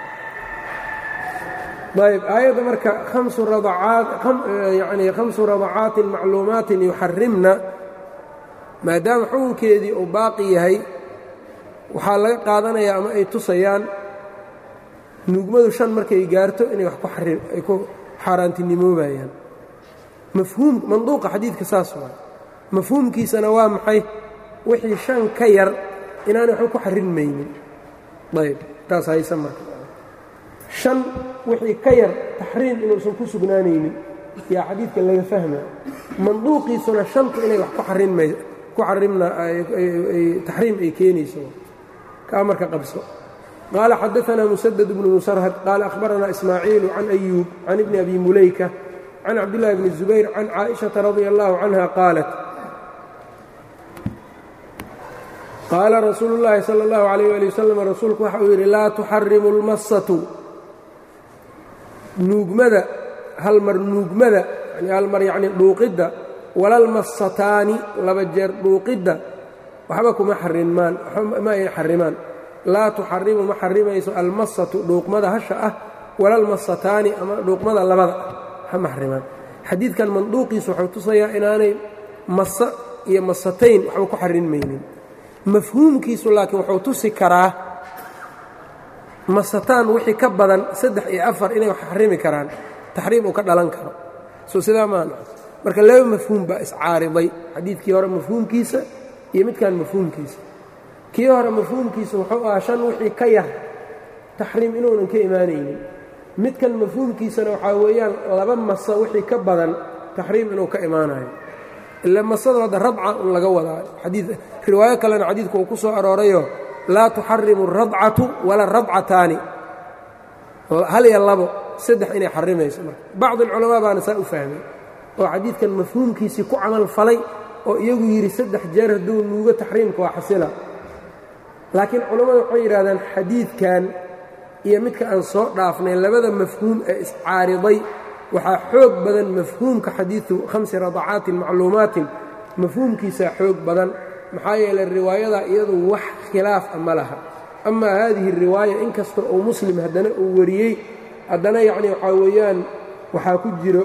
ayb aayadda marka amsu yani khamsu radacaatin macluumaatin yuxarimna maadaama xukunkeedii uu baaqi yahay waxaa laga qaadanayaa ama ay tusayaan nuugmadu shan markay gaarto inay wax ay ku xaaraantinimoobayaan mafhuum manduuqa xadiidka saas waay mafhuumkiisana waa maxay wixii shan ka yar inaanay waxba ku xarinmaynin ayb taas haysa marka shan wixii ka yar taxriim inuusan ku sugnaanaynin yaa xadiidka laga fahmaya manduuqiisuna shanta inay wax ku xarinmay ku xarimna taxriim ay keenayso kaa marka qabso qaala xadaثna mسdد بن msrhd qaala أhbarana ismaaciilu can أyuub can ibni abi mulayka can cabdالlahi bni الزubayr can caaئiشhaةa radي الlahu canha qaalat qaala rasuulu الlahi salى الlahu عalيه alي wsلم rasuulku waxa uu yidhi laa tuxarimu اlmasatu nuugmada hal mar nuugmada hal mar yacni dhuuqidda walalmasataani laba jeer dhuuqidda waxba kuma xarimaan ma ay xarimaan laa tuxarimu ma xarimayso almasatu dhuuqmada hasha ah walalmasataani ama dhuuqmada labada ah ma xarimaan xadiidkan manduuqiisu wuxuu tusayaa inaanay masa iyo masatayn waxba ku xarinmaynin mafhuumkiisu laakiin wuxuu tusi karaa masataan wixii ka badan saddex iyo afar inay wax xarimi karaan taxriim uu ka dhalan karo soo sidaa maana marka laba mafhuum baa iscaariday xadiidkii hore mafhuumkiisa iyo midkan mafhuumkiisa kii hore mafhuumkiisa wuxuu ahaa shan wixii ka yar taxriim inuunan ka imaanaynin midkan mafhuumkiisana waxaa weeyaan laba masa wixii ka badan taxriim inuu ka imaanayo ila masada hadda radca un laga wadaa xadii riwaayo kalena xadiidku uu ku soo aroorayo laa tuxarimu اradcatu wala radcataani hal iyo labo saddex inay xarimayso marka bacd alculamaa baana saa u fahmay oo xadiidkan mafhuumkiisii ku camal falay oo iyagu yidhi saddex jeer hadduu nuugo taxriimka waa xasila laakiin culammadu waxay yidhahdaan xadiidkan iyo midka aan soo dhaafnay labada mafhuum ee iscaariday waxaa xoog badan mafhuumka xadiidu khamsi radacaatin macluumaatin mafhuumkiisaa xoog badan maxaa yeelay riwaayada iyadu wax khilaaf a ma laha amaa haadihi riwaaya inkasta uu muslim haddana uu wariyey haddana yacni waxaa weeyaan waxaa ku jiro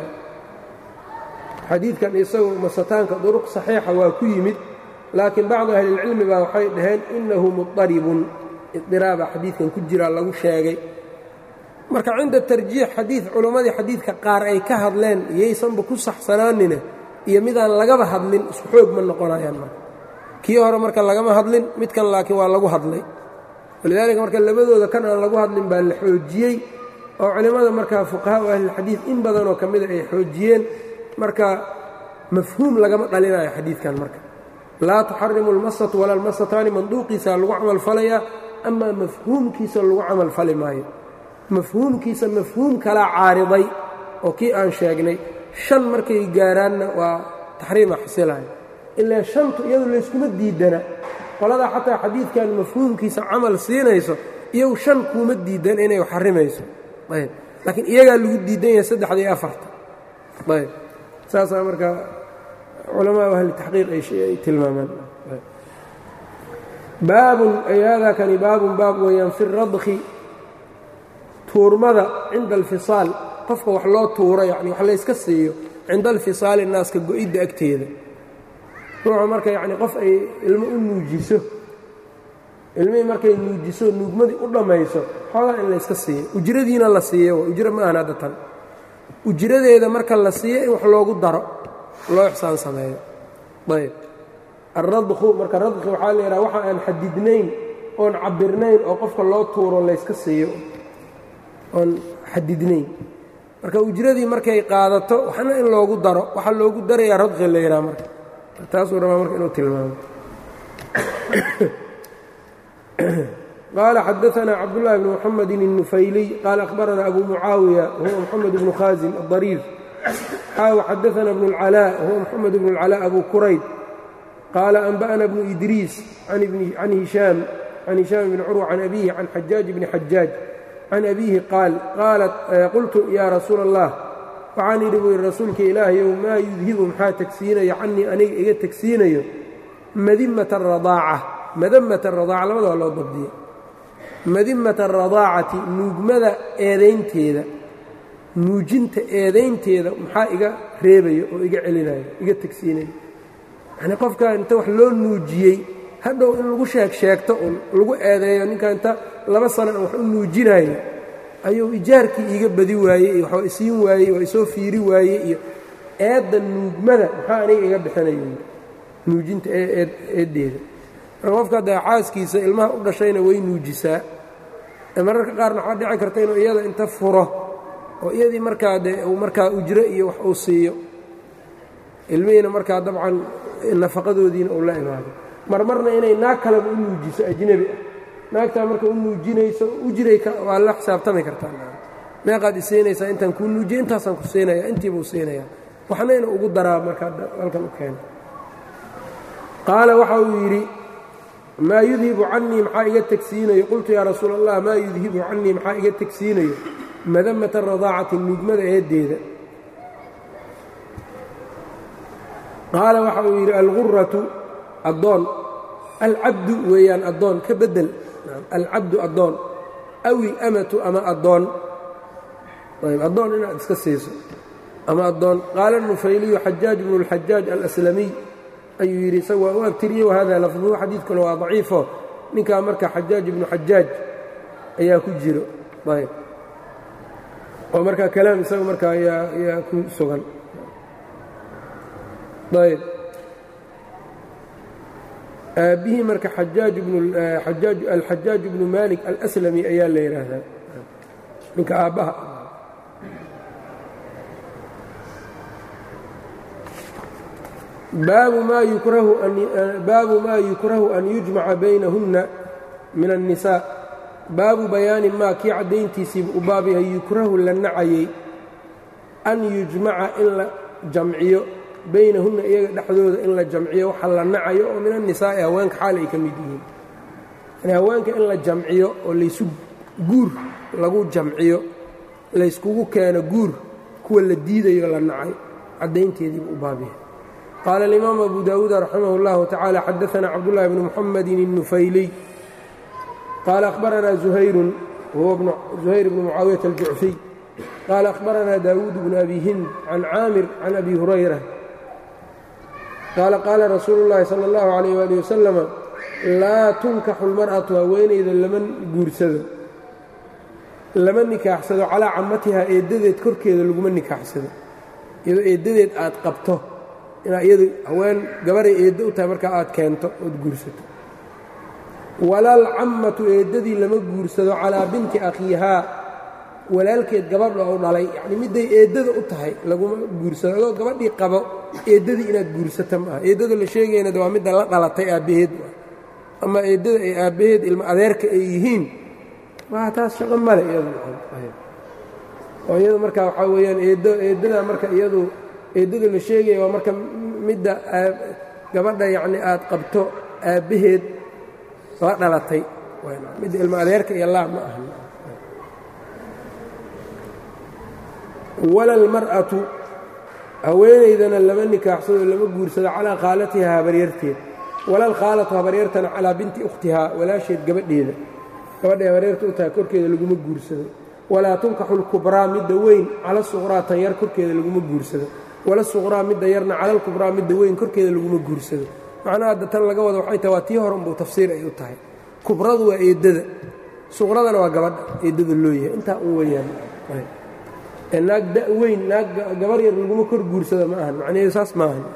xadiidkan isagu masataanka duruq saxiixa waa ku yimid laakiin bacdu ahlilcilmi baa waxay dhaheen innahu mudaribun idiraaba xadiidkan ku jiraa lagu sheegay marka cinda tarjiix xadiid culammadii xadiidka qaar ay ka hadleen iyaysanba ku saxsanaanine iyo midaan lagaba hadlin isku xoog ma noqonayaan marka kii hore marka lagama hadlin midkan laakiin waa lagu hadlay walidaalika marka labadooda kan aan lagu hadlin baa la xoojiyey oo culimmada markaa fuqahaa u ahlilxadiid in badanoo ka mida ay xoojiyeen marka mafhuum lagama dhalinayo xadiidkan marka laa tuxarimu almasatu wala almasataani manduuqiisa lagu camal falayaa amaa mafhuumkiisa lagu camal fali maayo mafhuumkiisa mafhuum kalaa caariday oo kii aan sheegnay shan markay gaaraanna waa taxriima xasilayo ilaa shantu iyadu layskuma diidana qoladaa xataa xadiidkan mafhuumkiisa camal siinayso iyagu shan kuuma diidan inay xarimayso ayb laakiin iyagaa lagu diidan yahay saddexda iyo afarta ayb saasaa marka culamaa ahli taxqiiq ay tilmaamaan baabun ay haadaa kani baabun baab weeyaan fi radki tuurmada cinda alfisaal qofka wax loo tuuro yani wax layska siiyo cinda alfisaali naaska go-idda agteeda ruuxu marka yacni qof ay ilmo u nuujiso ilmihii markay nuujiso nuugmadii u dhammayso xoogaa in layska siiyo ujradiina la siiyo ujro ma ahan hadda tan ujradeeda marka la siiyo in wax loogu daro loo ixsaan sameeyo ayb alradku marka radki waxaa la yidhaha waxa aan xadidnayn oon cabirnayn oo qofka loo tuuro layska siiyo oon xadidnayn marka ujradii markay qaadato waxna in loogu daro waxaa loogu darayaa radqi la yidhaha marka taasuu rabaa marka inuu tilmaamo qaala xadaثna cabdالlahi bn mxamedi النufayliy qaala akhbarana abu mucaawiya huwa mxamed bnu khaasim الضariir xaaw xadaثna bn اlcalاء huwa mxamed bn اlcalاء abu qurayd qaala anba'na bnu idriis can hishaam can hishaam bni curwa can abihi can xajaaj bni xajaaj can abihi qaal qaalat qultu yaa rasuula allah waxaan idhi buu yidhi rasuulka ilaahayow maa yudhibu maxaa tegsiinayo canii aniga iga tegsiinayo madimata aradaaca madamata aradaaca labadaba loo dabdiye madimata aradaacati nuugmada eedaynteeda nuujinta eedaynteeda maxaa iga reebayo oo iga celinayo iga tegsiinayo yacnii qofkaa inta wax loo nuujiyey hadhow in lagu sheeg sheegto un lagu eedeeyo ninkaa inta laba sano aan wax u nuujinayo ayuu ijaarkii iiga badi waayey iyo waxba isiin waayey waa isoo fiiri waaye iyo eedda nuugmada maxaa aniga iga bixinayo nuujinta eeddeeda marka qofka hadda xaaskiisa ilmaha u dhashayna way nuujisaa mararka qaarna waxaa dhici karta inuu iyada inta furo oo iyadii markaa dee uu markaa ujro iyo wax uu siiyo ilmihiina markaa dabcan nafaqadoodiina uu la imaado marmarna inay naag kaleba u nuujiso ajnebi ah naagtaa marka u nuujinayso ujray waa la xisaabtami kartaa meeqaad isiinaysaa intaan kuu nuujiya intaasaan ku siinaya intiibuu siinaya waxna inuu ugu daraa markaa halkan u keena qaala waxa uu yidhi maa yudhibu canii maxaa iga tegsiinayo qultu yaa rasuula allah maa yudhibu canii maxaa iga tegsiinayo madamata radaacati nuugmada eeddeeda qaala waxa uu yidhi alguratu addoon alcabdu weeyaan addoon ka beddel alcabdu addoon aw ilamatu ama addoon ayb addoon inaad iska siiso ama addoon qaala nufayliyu xajaaj bnu اlxajaaj alaslamiy ayuu yidhi isaga waa u abtiriyey wahada lafduhu xadiidkuna waa daciifo ninkaa marka xajaaj ibnu xajaaj ayaa ku jiro ayb oo markaa kalaam isaga markaa ayaa ku sugan ayb aabbihii marka alxajaaj bnu malik alslami ayaa la yidhaahdaa ninka aabbaha baabu maa yukrahu an yujmaca baynahunna min الnisaa baabu bayaani maa kii caddayntiisiiba u baab yahay yukrahu la nacayey an yujmaca in la jamciyo baynahunna iyaga dhexdooda in la jamciyo waxa la nacayo oo min annisaa'i haweenka xaal ay ka mid yihiin yani haweenka in la jamciyo oo laysu guur lagu jamciyo layskugu keeno guur kuwa la diidayo la nacay caddaynteediiba u baabyahay qaala alimaamu abu daawuud raximah اllahu tacaala xadaana cabdullahi bni muxamedin الnufayliy qaala akhbaranaa zuhayrun wahuwa zuhayr bnu mucaawiyata aljucfiy qaala akhbaranaa daawuud bnu abi hind can caamir can abi hurayra qaala qaala rasuulu llaahi sala allahu calayh waali wasalama laa tunkaxu lmar'atu haweenayda lama guursado lama nikaaxsado calaa camatihaa eeddadeed korkeeda laguma nikaaxsado iyadoo eeddadeed aad qabto inaa iyadu haween gabaray eeddo u tahay markaa aad keento ood guursato walaal cammatu eeddadii lama guursado calaa binti akhiihaa walaalkeed gabadha u dhalay yacni midday eeddada u tahay laguma guursado adoo gabadhii qabo eeddadii inaad guursata maaha eeddada la sheegayna waa midda la dhalatay aabbaheed ama eeddada ay aabbaheed ilmo adeerka ay yihiin waa taas shaqo male iyadu oo iyadu marka waxaa weeyaan eeddo eeddada marka iyadu eeddada la sheegaya waa marka midda gabadha yacni aad qabto aabbaheed la dhalatay midda ilmo adeerka iyo laa ma aha wala almar'atu haweenaydana lama nikaaxsado lama guursado calaa khaalatihaa habaryarteed walal khaalatu habaryartana calaa binti ukhtihaa walaasheed gabadheeda gabadhay habaryarta u tahay korkeeda laguma guursado walaa tunkaxu lkubraa midda weyn cala suqraa tan yar korkeeda laguma guursado wala suqraa midda yarna calalkubraa midda weyn korkeeda laguma guursado macnaha hadda tan laga wada waxay tahay waa tii hore unbuu tafsiir ay u tahay kubradu waa eeddada suqradana waa gabadha eeddada loo yahay intaa un weyaan naag da weyn naag gabar yar laguma kor guursado ma ahan macnaheedu saas ma ahan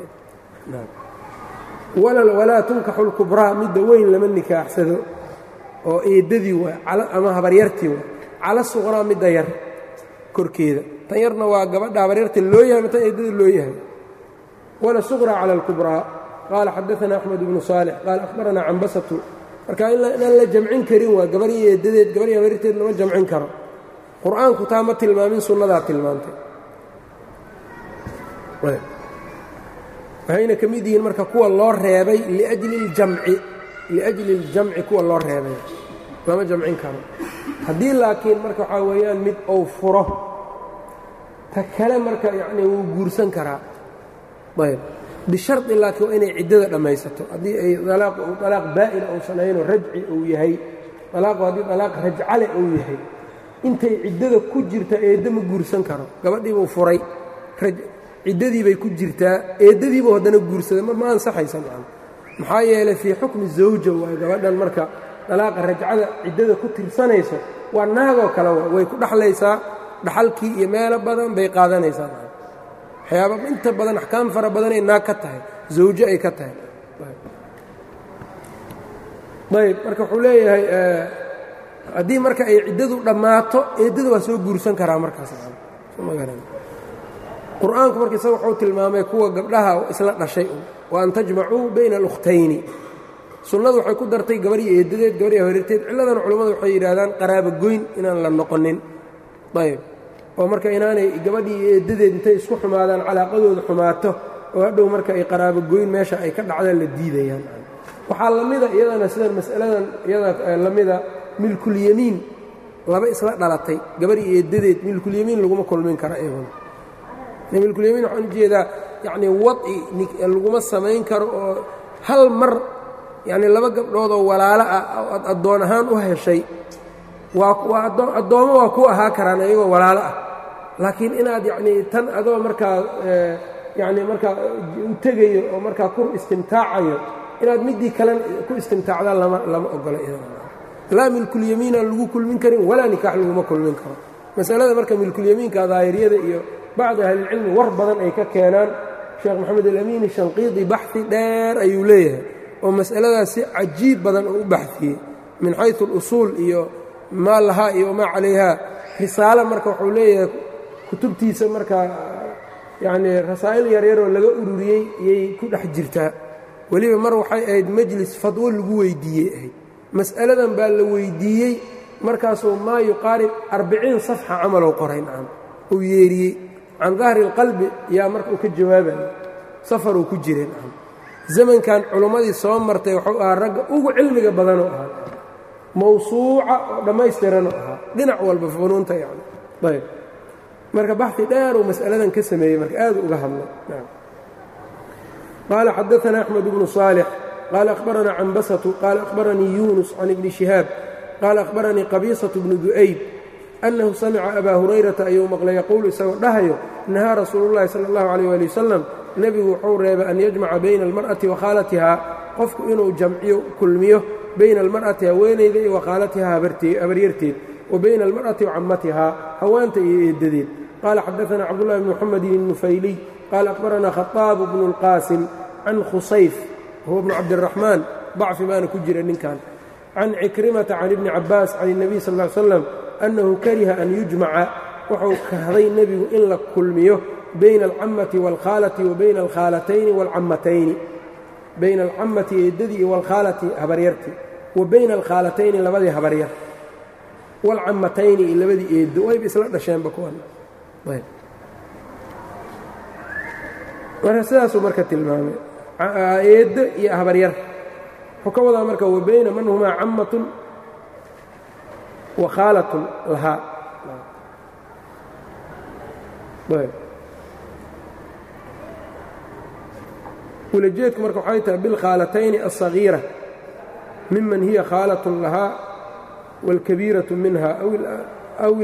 walaa tunkaxu lkubraa midda weyn lama nikaaxsado oo eeddadii waa ama habaryartii waa cala suqraa midda yar korkeeda tan yarna waa gabadha habaryarta loo yahay matan eeddada loo yahay wala suqraa cala alkubraa qaala xadaana axmed bnu saalix qaala akhbaranaa cambasatu marka inaan la jamcin karin waa gabar iyo eedadeed gabar iyo habarirteed lama jamcin karo qur-aanku taa ma tilmaamin sunnadaa tilmaantay waxayna ka mid yihiin marka kuwa loo reebay liajli اljamci liajli اljamci kuwa loo reebay lama jamcin karo haddii laakiin marka waxaa weeyaan mid ou furo ta kale marka yacni wuu guursan karaa ayb bishardi laakiin waa inay ciddada dhammaysato haddii ay alaaq alaaq baa'ina uusan ahaynoo rajci uu yahay alaaqu haddii alaaq rajcale uu yahay intay ciddada ku jirta eedda ma guursan karo gabadhiibuu furay ciddadii bay ku jirtaa eeddadiibuu haddana guursaday ma ansaxaysa maan maxaa yeelay fii xukmi zawja waay gabadhan marka dalaaqa rajcada ciddada ku tirsanayso waa naagoo kale way ku dhaxlaysaa dhaxalkii iyo meelo badan bay qaadanaysaa waxyaaba inta badan axkaam fara badanay naag ka tahay zawjo ay ka tahay ayb marka wuxuu leeyahay haddii marka ay ciddadu dhammaato eeddada waa soo guursan karaa markaas qur-aanku marka isaga wuxuu tilmaamay kuwa gabdhaha isla dhashay wa an tajmacuu bayna alukhtayni sunnadu waxay ku dartay gabar iyo eedadeed gabar iyo hareerteed cilladan culammadu waxay yidhaahdaan qaraaba goyn inaan la noqonin ayb oo marka inaanay gabadhii iyo eedadeed intay isku xumaadaan calaaqadooda xumaato oo hadhow marka ay qaraabo goyn meesha ay ka dhacdaan la diidayaan waxaa la mida iyadana sidan mas'aladan iyada la mida milkulyamiin laba isla dhalatay gabar iyo eedadeed milkulyamiin laguma kulmin kara iyaguna milkulyamiin waxaan ujeedaa yacnii wadci laguma samayn karo oo hal mar yacnii laba gabdhood oo walaalo ah oad addoon ahaan u heshay waa waa addoommo waa ku ahaa karaan iyagoo walaalo ah laakiin inaad yacnii tan adoo markaa yacnii markaa u tegayo oo markaa ku istimtaacayo inaad middii kalen ku istimtaacdaan lama lama ogola laa milkulyamiinaan lagu kulmin karin walaa nikaax laguma kulmin karo masalada marka milkulyamiinka daahiriyada iyo bacdi ahlilcilmi war badan ay ka keenaan sheekh moxamed alamiini shanqiidi baxi dheer ayuu leeyahay oo mas'aladaas si cajiib badan oo u baxiyey min xaysu alusuul iyo maa lahaa iyo wamaa calayhaa risaalo marka wuxuu leeyahay kutubtiisa markaa yacnii rasaa'il yaryaroo laga ururiyey iyay ku dhex jirtaa weliba mar waxay ahayd majlis fadwo lagu weydiiyey ahayd mas'aladan baa la weydiiyey markaasuu maa yuqaarib arbiciin safxa camalow qoray nacam uu yeeriyey can dahri اlqalbi yaa marka uu ka jawaabayo safaruu ku jiray nacam zamankan culimmadii soo martay wuxuu ahaa ragga ugu cilmiga badanoo ahaa mawsuuca oo dhammaystiranoo ahaa dhinac walba funuunta yani ayb marka baxi dheeruu mas'aladan ka sameeyey marka aad uga hadlay qaala xadaثna أxmed bnu صaalح qaala أkhbarana canbasةu qaala أkhbaranii yunus can ibni شihaab qaala أkhbaranii qabiisaة bnu du'ayb أnnahu samica abaa hurayrata ayuu maqlay yaquulu isagoo dhahayo nahaa rasuulu اllahi salى اllahu عalيh wali wasalam nebigu wuxuu reebay an yajmaca bayna almar'ati wa khaalatihaa qofku inuu jamciyo kulmiyo bayna almar'ati haweenayda iyo wa khaalatihaa habaryarteed wa bayna almar'ati wa cammatihaa hawaanta iyo eeddadeed qaala xadaثana cabdullahi bn muxamedin الnufayliy qaala akhbaranaa khaطaabu bnu اlqaasim can khusayf huwa bnu cabdiraxmaan dacfi baana ku jira ninkan can cikrimata can ibni cabaas can الnabiy sal ا ly slam annahu kariha an yujmaca wuxuu kahday nebigu in la kulmiyo bayna alcammati waalkhaalati wa bayna alkhaalatayni waalcammatayni bayna alcammati eeddadii iyo waalkhaalati habaryartii wa bayna alkhaalatayni labadii habaryar waalcammatayni iyo labadii eeddo wayba isla dhasheenba kuwan marka sidaasuu marka tilmaamay eeddo iyo habaryar wuxuu ka wadaa marka wa bayna man humaa cammatun wa khaalatun lahaa ulajeedku marka waxay tahay bilkhaalatayni alصagiira miman hiya khaalatun lahaa wاlkabiiraةu minha aw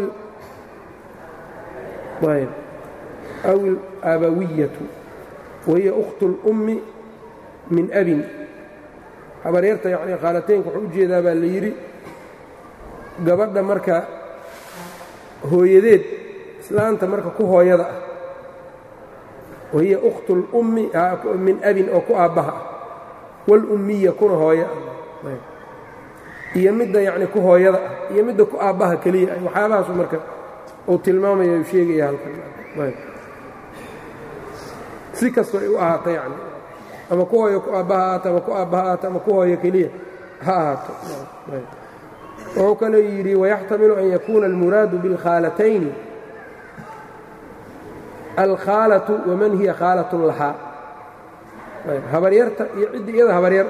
اlaabawiyatu wahiya أkhtu اlأmmi min abin habaryarta yani khaalataynka wuxuu u jeedaa baa la yidhi gabadha marka hooyadeed islaanta marka ku hooyada ah wahiya ukhtu اlummi min abin oo ku aabbaha ah wاlummiya kuna hooyo ah iyo midda yacni ku hooyada ah iyo midda ku aabbaha keliya ah waxyaabahaasu marka uu tilmaamaya u sheegaya halkan si kastoo ay u ahaato yani ama ku hooyo ku aabbaha ahaato ama ku aabbaha ahaato ama ku hooyo keliya ha ahaato wuxuu kaloo yidhi wayaxtamilu an yakuuna almuraadu biاlkhaalatayni alkhaalatu waman hiya khaalatun lahaa habaryarta iyo ciddi iyada habaryar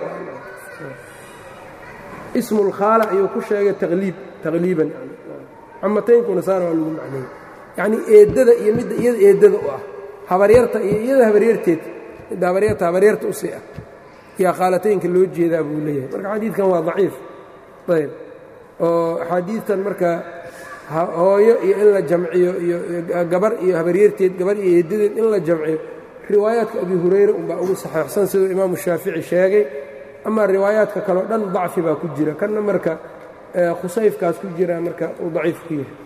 ismu اlkhaala ayuu ku sheegay taqliib taqliiban camataynkuna saana waa lagu macneeyey yacnii eeddada iyo midda iyada eeddada u ah habaryarta iyo iyada habaryarteed midda habaryarta habaryarta u sii ah yaa khaalataynka loo jeedaa buu leeyahay marka xadiidkan waa daciif ayb oo axaadiidtan marka hooyo iyo in la jamciyo iyo gabar iyo habaryarteed gabar iyo eeddadeed in la jamciyo riwaayaadka abi hurayra unbaa ugu saxeixsan siduu imaamu shaafici sheegay amaa riwaayaadka kaleo dhan dacfi baa ku jira kanna marka khusayfkaas ku jira marka uu daciif ku yahay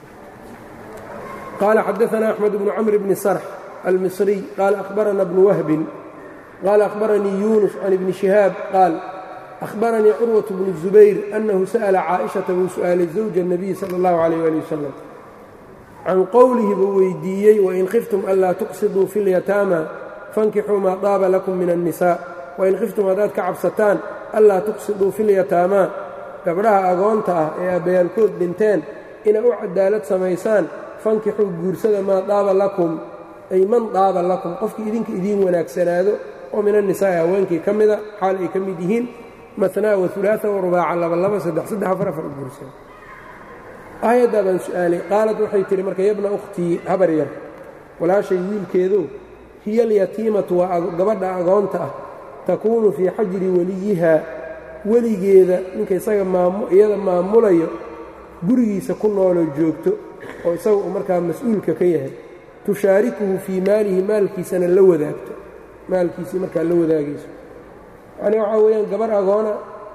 qaala xadaثna أxmed bnu cmr bni sarx almisriy qaala akhbarana bnu wahbin qaala akhbaranii yunus can ibni shihaab qaal أhbaranii curwaة bnu الزubayr أnnahu sa'la caaئiشhaةa buu su'aalay zawja الnabiy salى اllahu عalيh ali wasalam can qowlihi buu weydiiyey wain khiftum anlaa tuqsiduu fi اlyataama fankixuu maa daaba lakum min الnisaa wain khiftum haddaad ka cabsataan anlaa tuqsiduu fi اlyataamaa gabdhaha agoonta ah ee aabbayaalkood dhinteen inay u cadaalad samaysaan fankixuu guursada maa daaba lakum ay man daaba lakum qofkii idinka idiin wanaagsanaado oo min annisaa'i haweenkii ka mida xaal ay ka mid yihiin manaa waulaaa warubaaca labalaba saddex saddex afar afar guursada aayaddaa baan su'aalay qaalad waxay tihi marka yabna ukhtii habar yar walaashay wiilkeedu hiya alyatiimatu waa gabadha agoonta ah takuunu fii xajri weliyihaa weligeeda ninka isaga iyada maamulayo gurigiisa ku nooloo joogto oo isaga uu markaa mas-uulka ka yahay tushaarikuhu fii maalihi maalkiisana la wadaagto maalkiisii markaa la wadaagayso yacnii waxaa weeyaan gabar agoona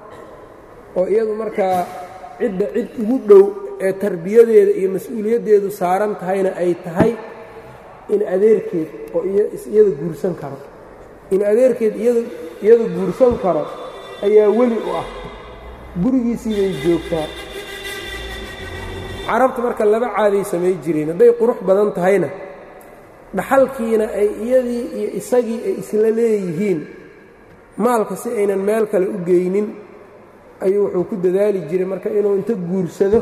oo iyadu markaa cidda cid ugu dhow ee tarbiyadeeda iyo mas-uuliyaddeedu saaran tahayna ay tahay in adeerkeed oo iyada guursan karo in adeerkeed iyada guursan karo ayaa weli u ah gurigiisii bay joogtaa carabta marka laba caaday samay jireen hadday qurux badan tahayna dhaxalkiina ay iyadii iyo isagii ay isla leeyihiin maalka si aynan meel kale u geynin ayuu wuxuu ku dadaali jiray marka inuu inta guursado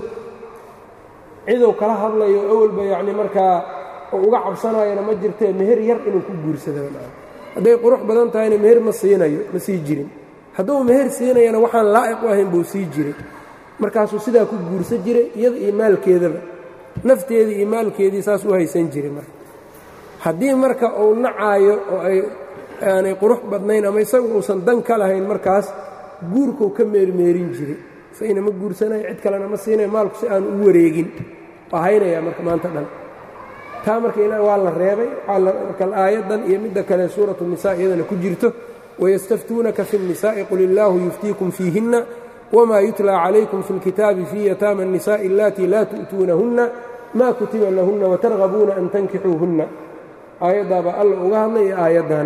ciduu kala hadlayo awalba yacni markaa uu uga cabsanayona ma jirtee meher yar inuu ku guursado hadday qurux badan tahayna meher ma siinayo ma sii jirin hadduu meher siinayana waxaan laa'iq u ahayn buu sii jiray markaasuu sidaa ku guursan jiray iyada iyo maalkeedaba nafteedii iyo maalkeedii saas u haysan jiray marka haddii marka uu nacaayo oo ay aanay qurux badnayn ama isagu uusan dan ka lahayn markaas guurkuu ka meermeerin jiray isagina ma guursanayo cid kalena ma siinayo maalku si aanu u wareegin waa haynayaa marka maanta dhan taa marka ilaa waa la reebay marka aayaddan iyo midda kale suuratu nisa iyadana ku jirto wayastaftuunaka fi الnisaaءi qul illaahu yuftiikum fiihinna wma yutlى calaykum fi اlkitaabi fii yataama الnisaaءi alatii laa tu'tuunahunna ma kutiba lahunna watargabuuna an tankixuuhunna aayaddaabaa alla uga hadlay iyo aayaddan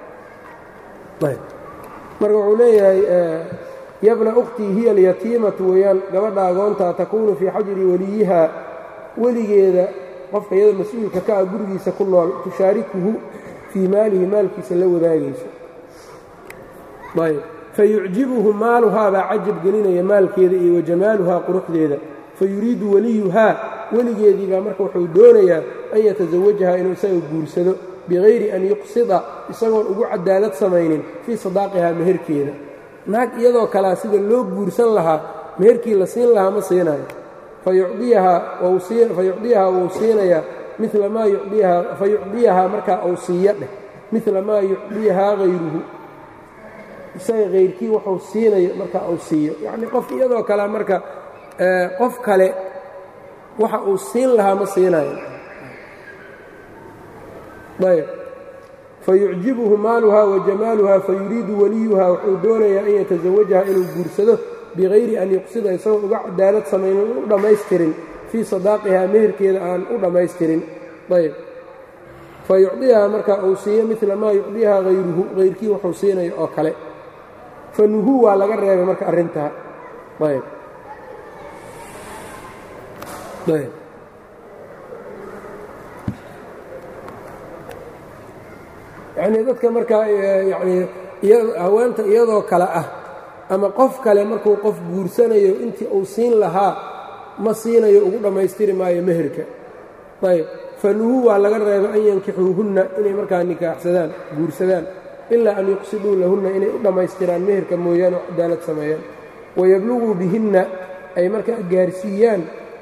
marka wuxuu leeyahay yabna ukhtii hiya alyatiimatu weeyaan gabadha agoontaa takuunu fii xajri weliyihaa weligeeda qofka iyada mas-uulka ka ah gurigiisa ku nool tushaarikuhu fii maalihi maalkiisa la wadaagayso ayb fayucjibuhu maaluhaa baa cajab gelinaya maalkeeda iyo wajamaaluhaa quruxdeeda fayuriidu weliyuhaa weligeedii baa marka wuxuu doonayaa an yatasawajahaa inuu isaga guursado bikayri an yuqsida isagoon ugu cadaalad samaynin fii sadaaqihaa meherkeeda naag iyadoo kalea sida loo guursan lahaa meherkii la siin lahaa ma siinayo fayucdiyahaa wuu siinayaa mila maa yucdiyahaa fayucdiyahaa markaa uu siiyo dheh mila maa yucdiyahaa hayruhu isaga hayrkii wuxuu siinayo marka uu siiyo yacnii qof iyadoo kale marka qof kale waxa uu siin lahaa ma siinayo ayb fayucjibuhu maaluhaa wa jamaaluhaa fayuriidu weliyuhaa wuxuu doonayaa an yatasawajaha inuu guursado bikayri an yuqsida isagoon uga cadaalad samaynin u dhammaystirin fii sadaaqihaa meherkeeda aan u dhammaystirin ayb fayucdiyahaa marka uu siiyo mila maa yucdiyahaa hayruhu hayrkii wuxuu siinayo oo kale fanuhuu waa laga reebay marka arrintaa ayb ayb yacnii dadka markaa yacnii haweenta iyadoo kale ah ama qof kale markuu qof guursanayo intii uu siin lahaa ma siinayo ugu dhammaystiri maayo meherka ayb fanuhu waa laga reebay an yankixuuhunna inay markaa nikaaxsadaan guursadaan ilaa an yuqsiduu lahunna inay u dhammaystiraan meherka mooyaane oo cadaalad sameeyaan wayabluguu bihinna ay markaa gaarsiiyaan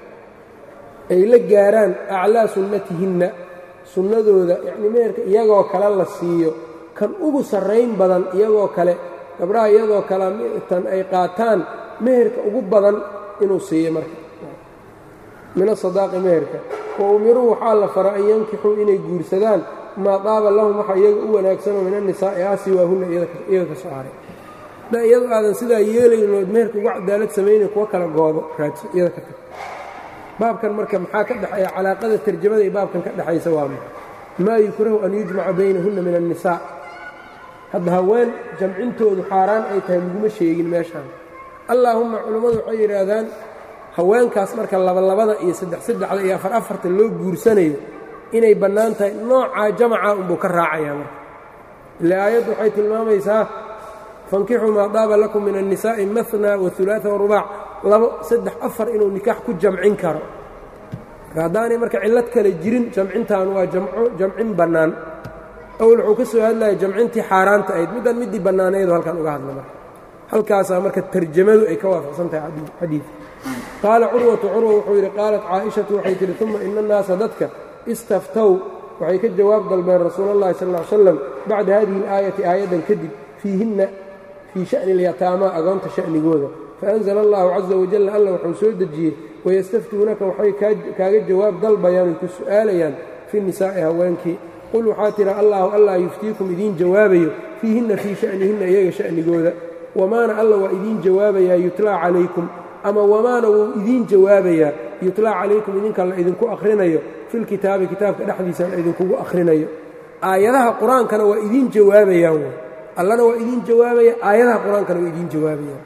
ay la gaaraan aclaa sunnatihinna sunnadooda yacnii meherka iyagoo kale la siiyo kan ugu sarrayn badan iyagoo kale gabdhaha iyadoo kale tan ay qaataan meherka ugu badan inuu siiyo marka min asadaaqi meherka wa umiruu waxaa la fara an yankixuu inay guursadaan maa daaba lahum waxa iyaga u wanaagsanoo min annisaa'i ah siwaahunna iyaga ka soo haray da iyadu aadan sidaa yeelayno ood meherka uga cadaalad samaynayn kuwa kala goobo raadso iyada ka tag baabkan marka maxaa ka dhexeeya calaaqada tarjamada iyo baabkan ka dhexaysa waa ma maa yukrahu an yujmaca baynahunna min annisaa hadda haween jamcintoodu xaaraan ay tahay laguma sheegin meeshaan allaahumma culammadu waxay yidhaahdaan haweenkaas marka labalabada iyo saddex saddexda iyo afar afarta loo guursanayo inay bannaan tahay noocaa jamaca unbuu ka raacayaa marka ile aayaddu waxay tilmaamaysaa fankixuu maa daaba lakum min annisaa'i mahna waulaaa warubaac labo saddex afar inuu nikaax ku jamcin karo marka haddaanay marka cillad kale jirin jamcintan waa jamco jamcin bannaan awel wuxuu ka soo hadlaya jamcintii xaaraanta ahayd middan middii bannaanaydoo halkan uga hadla marka halkaasaa marka tarjamadu ay ka waafaqsan tahay xadiidka qaala curwatu curwa wuxuu yidhi qaalat caaishatu waxay tihi uma ina annaasa dadka istaftow waxay ka jawaab dalbeen rasuula اllahi sal ly slam bacda hadihi اlaayati aayaddan kadib fiihinna fii sha'ni اlyataamaa agoonta sha'nigooda faأnzla allahu caza wajalla alla wuxuu soo dejiyey wayastaftuunaka waxay kaaga jawaab dalbayaan oy ku su'aalayaan fi nisaa'i haweenkii qul waxaa tira allaahu allah yuftiikum idiin jawaabayo fiihinna fii sha'nihinna iyaga sha'nigooda wamaana alla waa idiin jawaabayaa yutlaa calaykum ama wamaana wuu idiin jawaabayaa yutlaa calaykum idinka la idinku akhrinayo filkitaabi kitaabka dhexdiisa la idinkugu akhrinayo aayadaha qur-aankana waa idiin jawaabayaan wy allana waa idiin jawaabaya aayadaha qur-aankana waa idiin jawaabayaan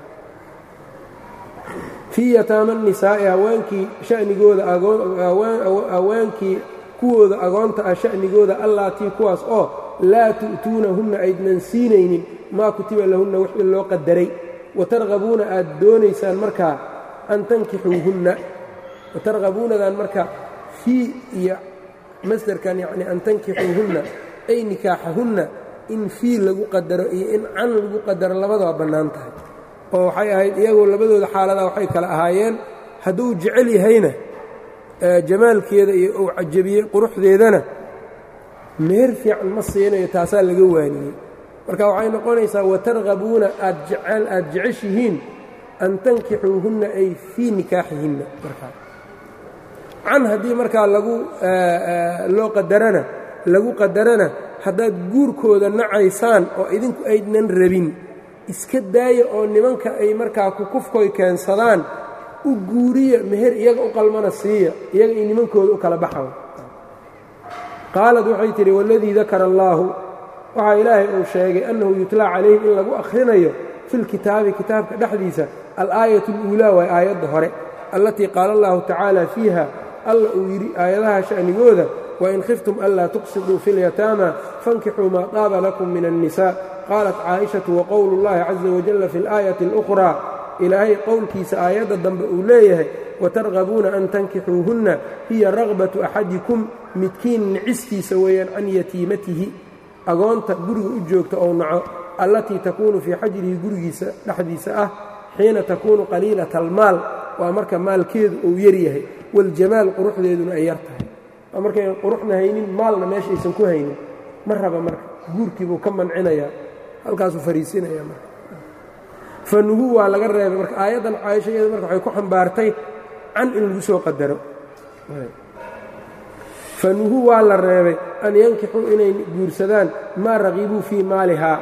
fii yataama nisaa'i haweenkii shanigooda haweenkii kuwooda agoonta ah sha'nigooda allaatii kuwaas oo laa tu'tuunahunna aydnan siinaynin maa kutiba lahunna wixii loo qadaray watargabuuna aad doonaysaan markaa an tankixuuhunna watargabuunadan marka fii iyo masdarkan yacni an tankixuuhunna ay nikaaxahunna in fii lagu qadaro iyo in can lagu qadaro labadaba bannaan tahay oo waxay ahayd iyagoo labadooda xaaladaa waxay kala ahaayeen hadduu jecel yahayna jamaalkeeda iyo uu cajabiyey quruxdeedana meher fiican ma siinayo taasaa laga waaniyey marka waxay noqonaysaa watargabuuna aad jecel aad jeceshihiin an tankixuuhunna ay fii nikaaxihinna markaa can haddii markaa lagu loo qadarana lagu qadarana haddaad guurkooda nacaysaan oo idinku aydnan rabin iska daaya oo nimanka ay markaa kukufkoy keensadaan u guuriya meher iyaga u qalmana siiya iyaga iyo nimankooda u kala baxaw qaalad waxay tidhi waladii dakara allaahu waxaa ilaahay uu sheegay annahu yutlaa calayhim in lagu akhrinayo filkitaabi kitaabka dhexdiisa alaayat اluulaa waa aayadda hore allatii qaala allahu tacaala fiiha alla uu yidhi aayadaha sha'nigooda wain khiftum anlaa tuqsiduu fi اlyataama fankixuu maa daaba lakum min الnisa qaalat caaishatu waqowlu اllahi caza wajalla fi اlaayati اlukhraa ilaahay qowlkiisa aayadda dambe uu leeyahay watargabuuna an tankixuuhunna hiya ragbatu axadikum midkiin nicistiisa weeyaan can yatiimatihi agoonta guriga u joogta ou naco allatii takuunu fii xajrihi gurigiisa dhexdiisa ah xiina takuunu qaliilata almaal waa marka maalkeedu uu yaryahay waljamaal quruxdeeduna ay yar tahay waa markayn quruxna haynin maalna meesha aysan ku haynin ma raba marka guurkiibuu ka mancinayaa halkaasuu fariisinaya marka fanuhu waa laga reebay marka aayaddan caaisha iyada marka waxay ku xambaartay can in lagu soo qadaro fanuhu waa la reebay an yankixuu inay guursadaan maa raqibuu fii maalihaa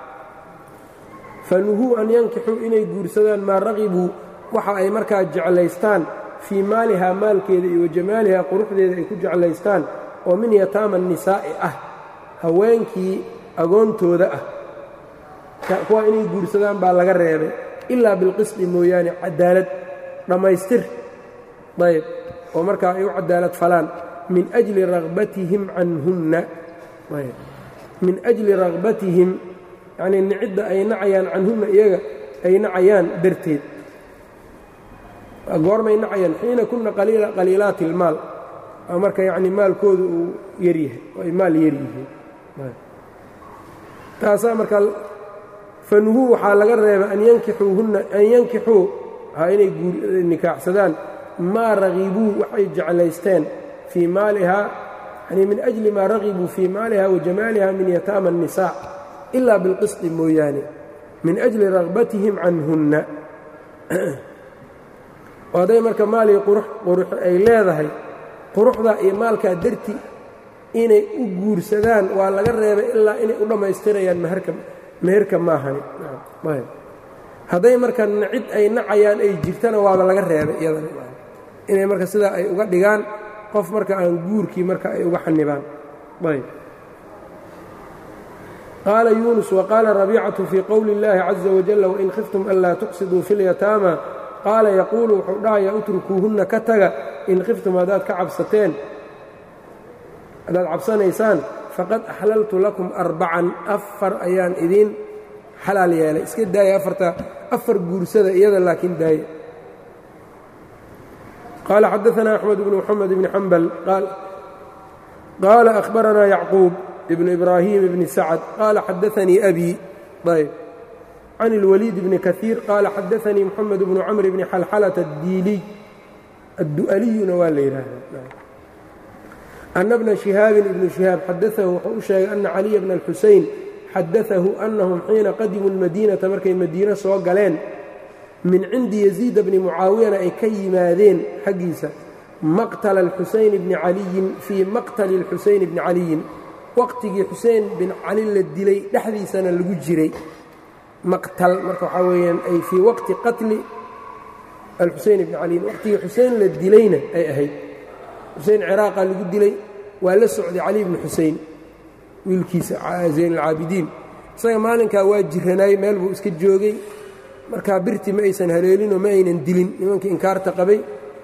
fanuhuu an yankixuu inay guursadaan maa raqibuu waxa ay markaa jeclaystaan fii maalihaa maalkeeda iyo wajamaalihaa quruxdeeda ay ku jeclaystaan oo min yataama nisaa'i ah haweenkii agoontooda ah kuwa inay guursadaan baa laga reebay ilaa bilqisdi mooyaane cadaalad dhammaystir ayb oo markaa ay u cadaalad falaan min ajli rabatihim canhunna min ajli ragbatihim yacnii nicidda ay nacayaan canhunna iyaga ay nacayaan darteed goormay nacayaan xiina kunna qaliilaati ilmaal marka yacni maalkooda uu yaryahay oo ay maal yar yihiin taasaa marka fanuhuu waxaa laga reebay an yankixuuhunna an yankixuu ha inay nikaaxsadaan maa ragibuu waxay jeclaysteen fii maalihaa yani min ajli maa ragibuu fii maaliha wa jamaaliha min yataama الnisaa ilaa bilqisطi mooyaane min ajli ragbatihim canhunna oo hadday marka maalii qurux ay leedahay quruxdaa iyo maalkaa darti inay u guursadaan waa laga reebay ilaa inay u dhammaystirayaan meherka maahani hadday marka cid ay nacayaan ay jirtana waaba laga reebay iyadanainay marka sidaa ay uga dhigaan qof marka aan guurkii marka ay uga xanibaan qaala yuunus waqaala rabiicatu fii qowli اllaahi caza wajal wain khiftum anlaa tuqsiduu fi اlyataama qaala yaquulu wuxuu dhahayaa utrukuuhunna ka taga in khiftum haddaad ka cabsateen haddaad cabsanaysaan faqad axlaltu lakum arbacan afar ayaan idiin xalaal yeelay iska daaya afarta afar guursada iyada laakiin daaya qaala xadaanaa axmed bnu moxamed bni xambal qaala ahbaranaa yacquub ibnu ibraahim bni sacad qaala xadaanii abi ayb can اlwaliid bni kaiir qaala xadaanii moxamed bnu camr bni xalxalata addiiliy addu'aliyuna waa la yidhaahdaa ana bna shihaabin ibnu shihaab xadaahu wuxuu u sheegay ana caliya bna alxusein xadaahu annahum xiina qadimuu lmadiinata markay madiino soo galeen min cindi yaziida bni mucaawiyana ay ka yimaadeen xaggiisa maqtala alxuseyn bni caliyin fii maqtali alxuseyn bni caliyin waqtigii xusein bin cali la dilay dhexdiisana lagu jiray maqtal marka waxaa weeyaan ay fii waqti qatli alxuseyn bni caliyin waqtigii xusein la dilayna ay ahayd xusein ciraaqa lagu dilay waa la socday cali bni xusein wiilkiisa zayn alcaabidiin isaga maalinkaa waa jiranaay meel buu iska joogay markaa birti ma aysan haleelinoo ma aynan dilin nimankii inkaarta qabay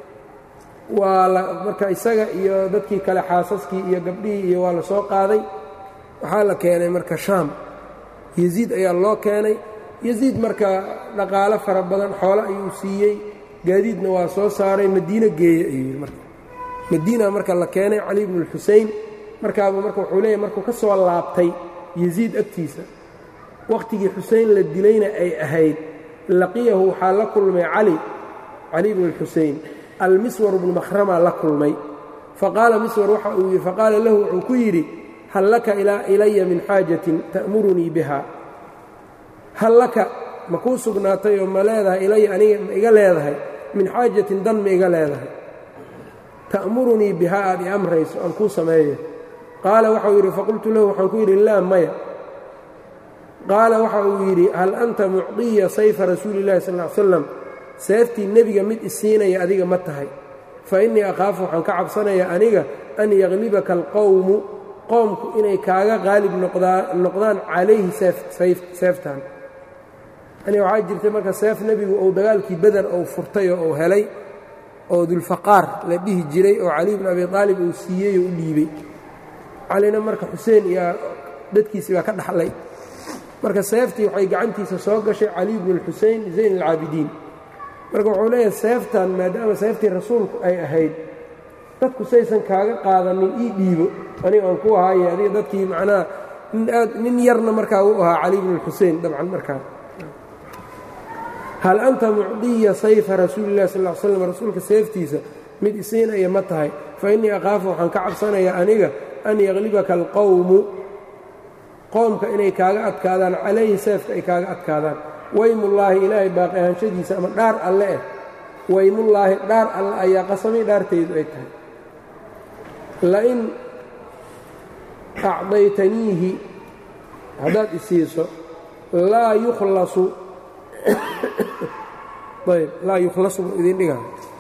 waa marka isaga iyo dadkii kale xaasaskii iyo gabdhihii iyo waa la soo qaaday waxaa la keenay marka shaam yasiid ayaa loo keenay yasiid marka dhaqaalo fara badan xoolo ayuu siiyey gaadiidna waa soo saaray madiino geeye ayuu yidhi marka madiina marka la keenay cali bnu lxusein markaaba marka wuxuu leeyahy markuu ka soo laabtay yasiid agtiisa wakhtigii xusein la dilayna ay ahayd laqiyahu waxaa la kulmay cali cali bnu lxusein almiswar bnu makhramaa la kulmay faqaala miswar waxa uu yidhi faqaala lahu wuxuu ku yidhi hal laka ilaya min xaajatin ta'murunii biha hal laka ma kuu sugnaatay oo ma leedahay ilaya aniga ma iga leedahay min xaajatin dan ma iga leedahay ta'murunii bihaa aad i amrayso aan kuu sameeyo qaala waxau yidhi faqultu lahu waxaan ku yidhi laa maya qaala waxa uu yidhi hal anta mucdiya sayfa rasuuli illahi sal ly slam seeftii nebiga mid isiinaya adiga ma tahay fa innii akhaafu waxaan ka cabsanayaa aniga an yaklibaka alqowmu qoomku inay kaaga qaalib noqdaan calayhi seeftan yani waxaa jirtay marka seef nebigu uu dagaalkii beder uu furtay oo uu helay oo dulfaqaar la dhihi jiray oo cali bn abi aalib uu siiyey oo u dhiibey calina marka xuseen iyo dadkiisii baa ka dhaxlay marka seeftii waxay gacantiisa soo gashay cali bnu اlxusein zayn alcaabidiin marka wuxuu leeyahay seeftan maadaama seeftii rasuulku ay ahayd dadku saysan kaaga qaadanin ii dhiibo aniga aan ku ahaaye adiga dadkii macnaha nin aad nin yarna markaa u ahaa cali bnu اlxusein dabcan markaa hal anta mucdiya sayfa rasuuli illahi sal l slam rasuulka seeftiisa mid isiinaya ma tahay fa innii akhaafu waxaan ka cabsanayaa aniga an yaklibaka alqowmu qoomka inay kaaga adkaadaan calayhi seefka ay kaaga adkaadaan weymullaahi ilaahay baaqi ahaanshadiisa ama dhaar alle eh weymullaahi dhaar alle ayaa qasamay dhaartaydu ay tahay lain acdaytaniihi haddaad isiiso laa yukhlasu ayb laa yukhlasu buu idin dhigaa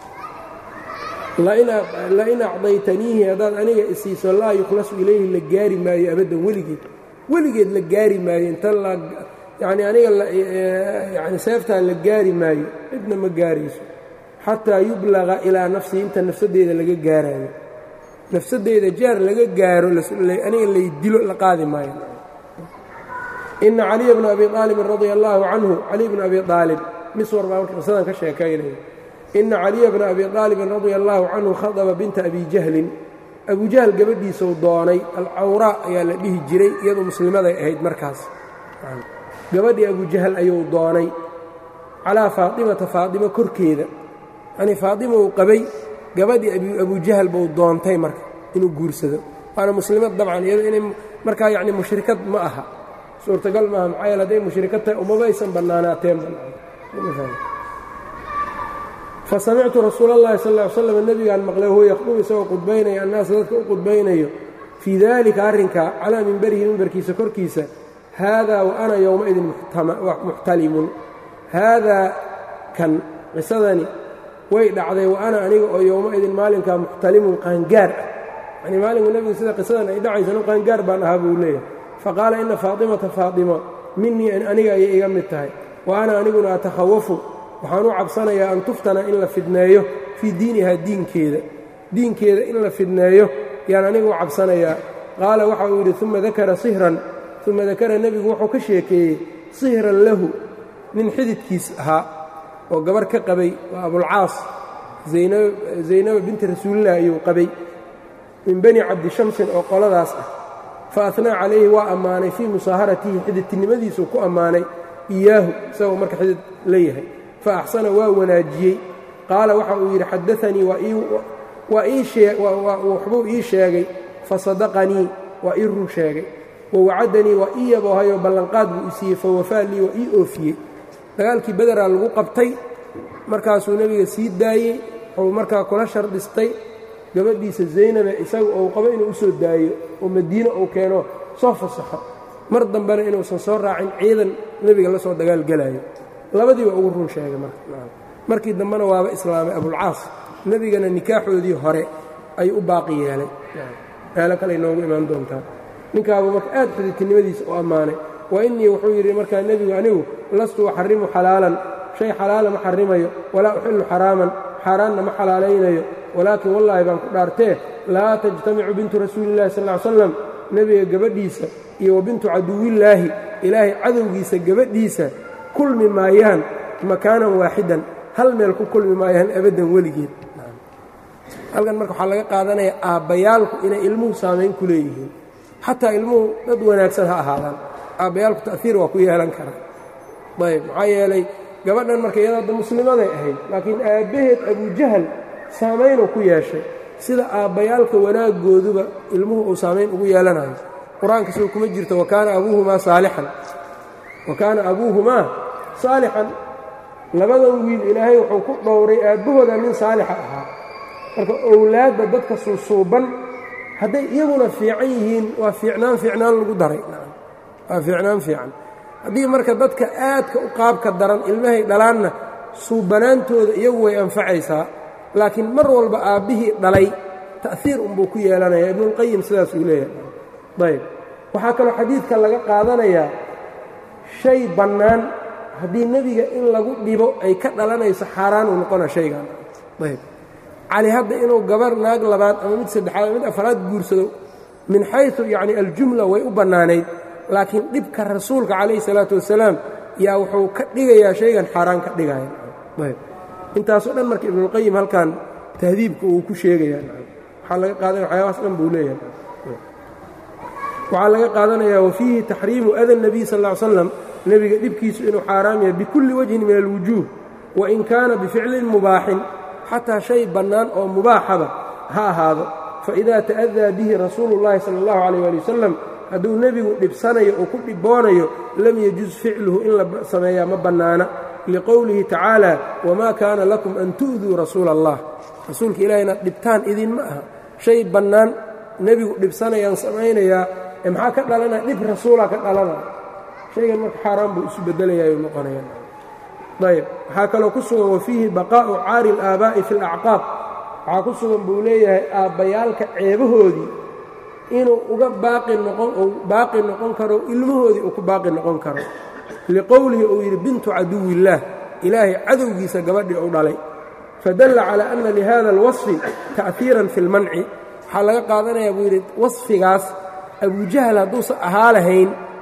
lain acdaytaniihi haddaad aniga isiiso laa yukhlasu ilayhi la gaari maayo abaddan weligeed weligeed la gaari maayo inta yani aniga yani seeftaa la gaari maayo cidna ma gaarayso xataa yublaga ilaa nafsii inta nafsadeyda laga gaaraayo nafsadeyda jaar laga gaaro aniga lay dilo la qaadi maayo ina caliya bna abi aalibin radia allaahu canhu caliy bna abi aalib miswar baa marka qisadan ka sheekaynaya ina caliya bna abi aalibin radia allaahu canhu khadaba binta abi jahlin abu jahl gabadhiisau doonay alcawraa ayaa la dhihi jiray iyadu muslimaday ahayd markaas gabadhii abu jahl ayuu doonay calaa faatimata faatima korkeeda yanii faatima uu qabay gabadhii abu jahl buu doontay marka inuu guursado waana muslimad dabcan iyado inay markaa yacni mushrikad ma aha suurtagal maaha maxaa yeele hadday mushrikad tahay umaba aysan bannaanaateen fa samictu rasuula اllahi sal ly slam nebigaan maqlay huwa yakhdubu isagoo qudbaynaya annaasa dadka u qudbaynayo fii daalika arrinkaa calaa mimberihi mimbarkiisa korkiisa haadaa wa ana yowmaidin muxtalimun haadaa kan qisadani way dhacday wa ana aniga oo yowmaidin maalinkaa muxtalimun qaangaar ah yanii maalinku nebigu sida qisadan ay dhacaysa anu qaangaar baan ahaa buu leeyahay faqaala ina faatimata faatimo minii aniga ayay iga mid tahay wa ana aniguna atakhawafu waxaan u cabsanayaa an tuftana in la fidneeyo fii diinihaa diinkeeda diinkeeda in la fidneeyo yaan anigu u cabsanayaa qaala waxa uu yidhi uma dakara sihran uma dakara nebigu wuxuu ka sheekeeyey sihran lahu nin xididkiis ahaa oo gabar ka qabay waa abulcaas zaynaba binti rasuulilah ayuu qabay min bani cabdishamsin oo qoladaas ah fa ahnaa calayhi waa ammaanay fii musaaharatihi xididtinimadiisuu ku ammaanay iyaahu isagoo marka xidid la yahay fa axsana waa wanaajiyey qaala waxa uu yidhi xadaanii waxbuu ii sheegay fasadaqanii waa ii run sheegay wawacadanii waa ii yaboohayoo ballanqaad buu i siiyey fawafaa lii waa ii oofiyey dagaalkii bederaa lagu qabtay markaasuu nebiga sii daayey wuxuu markaa kula shardhistay gabadhiisa zaynabe isaga ou qabo inuu u soo daayo oo madiine uu keeno soo fasaxo mar dambena inuusan soo raacin ciidan nebiga la soo dagaalgelaayo labadii waa ugu run sheegay markii dambena waaba islaamay abulcaas nebigana nikaaxoodii hore ayuu u baaqi yeelay meelo kale inoogu imaan doontaa ninkaabuu marka aad xididtinimadiisa u ammaanay wa innii wuxuu yidhi markaa nebigu anigu lastu uxarimu xalaalan shay xalaala ma xarimayo walaa uxillu xaraaman xaaraanna ma xalaalaynayo walaakin wallaahi baan ku dhaartee laa tajtamicu bintu rasuulillahi sal ly slam nebiga gabadhiisa iyo wa bintu caduwillaahi ilaahay cadowgiisa gabadhiisa kulmi maayaan makaanan waaxidan hal meel ku kulmi maayaan abaddan weligeed halkan marka waxaa laga qaadanaya aabbayaalku inay ilmuhu saamayn ku leeyihiin xataa ilmuhu dad wanaagsan ha ahaadaan aabbayaalku ta'hiir waa ku yeelan karaa ayb maxaa yeelay gabadhan marka iyada hadda muslimaday ahayd laakiin aabbaheed abujahal saamaynuu ku yeeshay sida aabbayaalka wanaaggooduba ilmuhu uu saamayn ugu yeelanayo qur-aanka soo kuma jirto wakaana abuuhumaa saalixan wa kaana abuuhumaa saalixan labadan wiil ilaahay wuxuu ku dhowray aabbahooda nin saalixa ahaa marka owlaadda dadka suusuuban hadday iyaguna fiican yihiin waa fiicnaan fiicnaan lagu daray waa fiicnaan fiican haddii marka dadka aadka u qaabka daran ilmahay dhalaanna suubanaantooda iyagu way anfacaysaa laakiin mar walba aabbihii dhalay ta'hiir unbuu ku yeelanaya ibnuulqayim sidaas uu leeyahay ayb waxaa kaloo xadiidka laga qaadanayaa shay bannaan haddii nebiga in lagu dhibo ay ka dhalanayso xaaraan uu noqona shaygan ayb cali hadda inuu gabar naag labaad ama mid saddexaad ama mid afraad guursado min xaysu yacni aljumla way u bannaanayd laakiin dhibka rasuulka calayhi salaatu wasalaam yaa wuxuu ka dhigayaa shaygan xaaraan ka dhigaya ayb intaasoo dhan marka ibnuulqayim halkan tahdiibka uu ku sheegaya waxaa laga qaadanaya waxyaabahaas dhan buu leeyahay waxaa laga qaadanayaa wafiihi taxriimu ada nebiy sal ll ly slam nebiga dhibkiisu inuu xaaraam yahay bikulli wajhin min alwujuuh wain kaana bificlin mubaaxin xataa shay bannaan oo mubaaxaba ha ahaado faidaa ta'adaa bihi rasuulu llahi sala allahu calayh ali wasalam hadduu nebigu dhibsanayo oo ku dhiboonayo lam yajuz ficluhu in la sameeyaa ma bannaana liqowlihi tacaala wamaa kaana lakum an tu'duu rasuula allah rasuulka ilaah inaad dhibtaan idinma aha shay bannaan nebigu dhibsanayaan samaynayaa ee maxaa ka dhalanaya dhib rasuulaa ka dhalanaya shaygan marka xaaraan buu isu beddelayaayu noqonaya ayb waxaa kaloo ku sugan wafiihi baqaa'u caari اlaabaa'i fi اlacqaab waxaa ku sugan buu leeyahay aabbayaalka ceebahoodii inuu uga baaqi noqon uu baaqi noqon karo ilmahoodii uu ku baaqi noqon karo liqowlihi uu yidhi bintu caduwi illaah ilaahay cadowgiisa gabadhii u dhalay fadalla calaa anna lihada alwasfi ta'hiiran fi اlmanci waxaa laga qaadanayaa buu yidhi wasfigaas abujahl hadduusan ahaa lahayn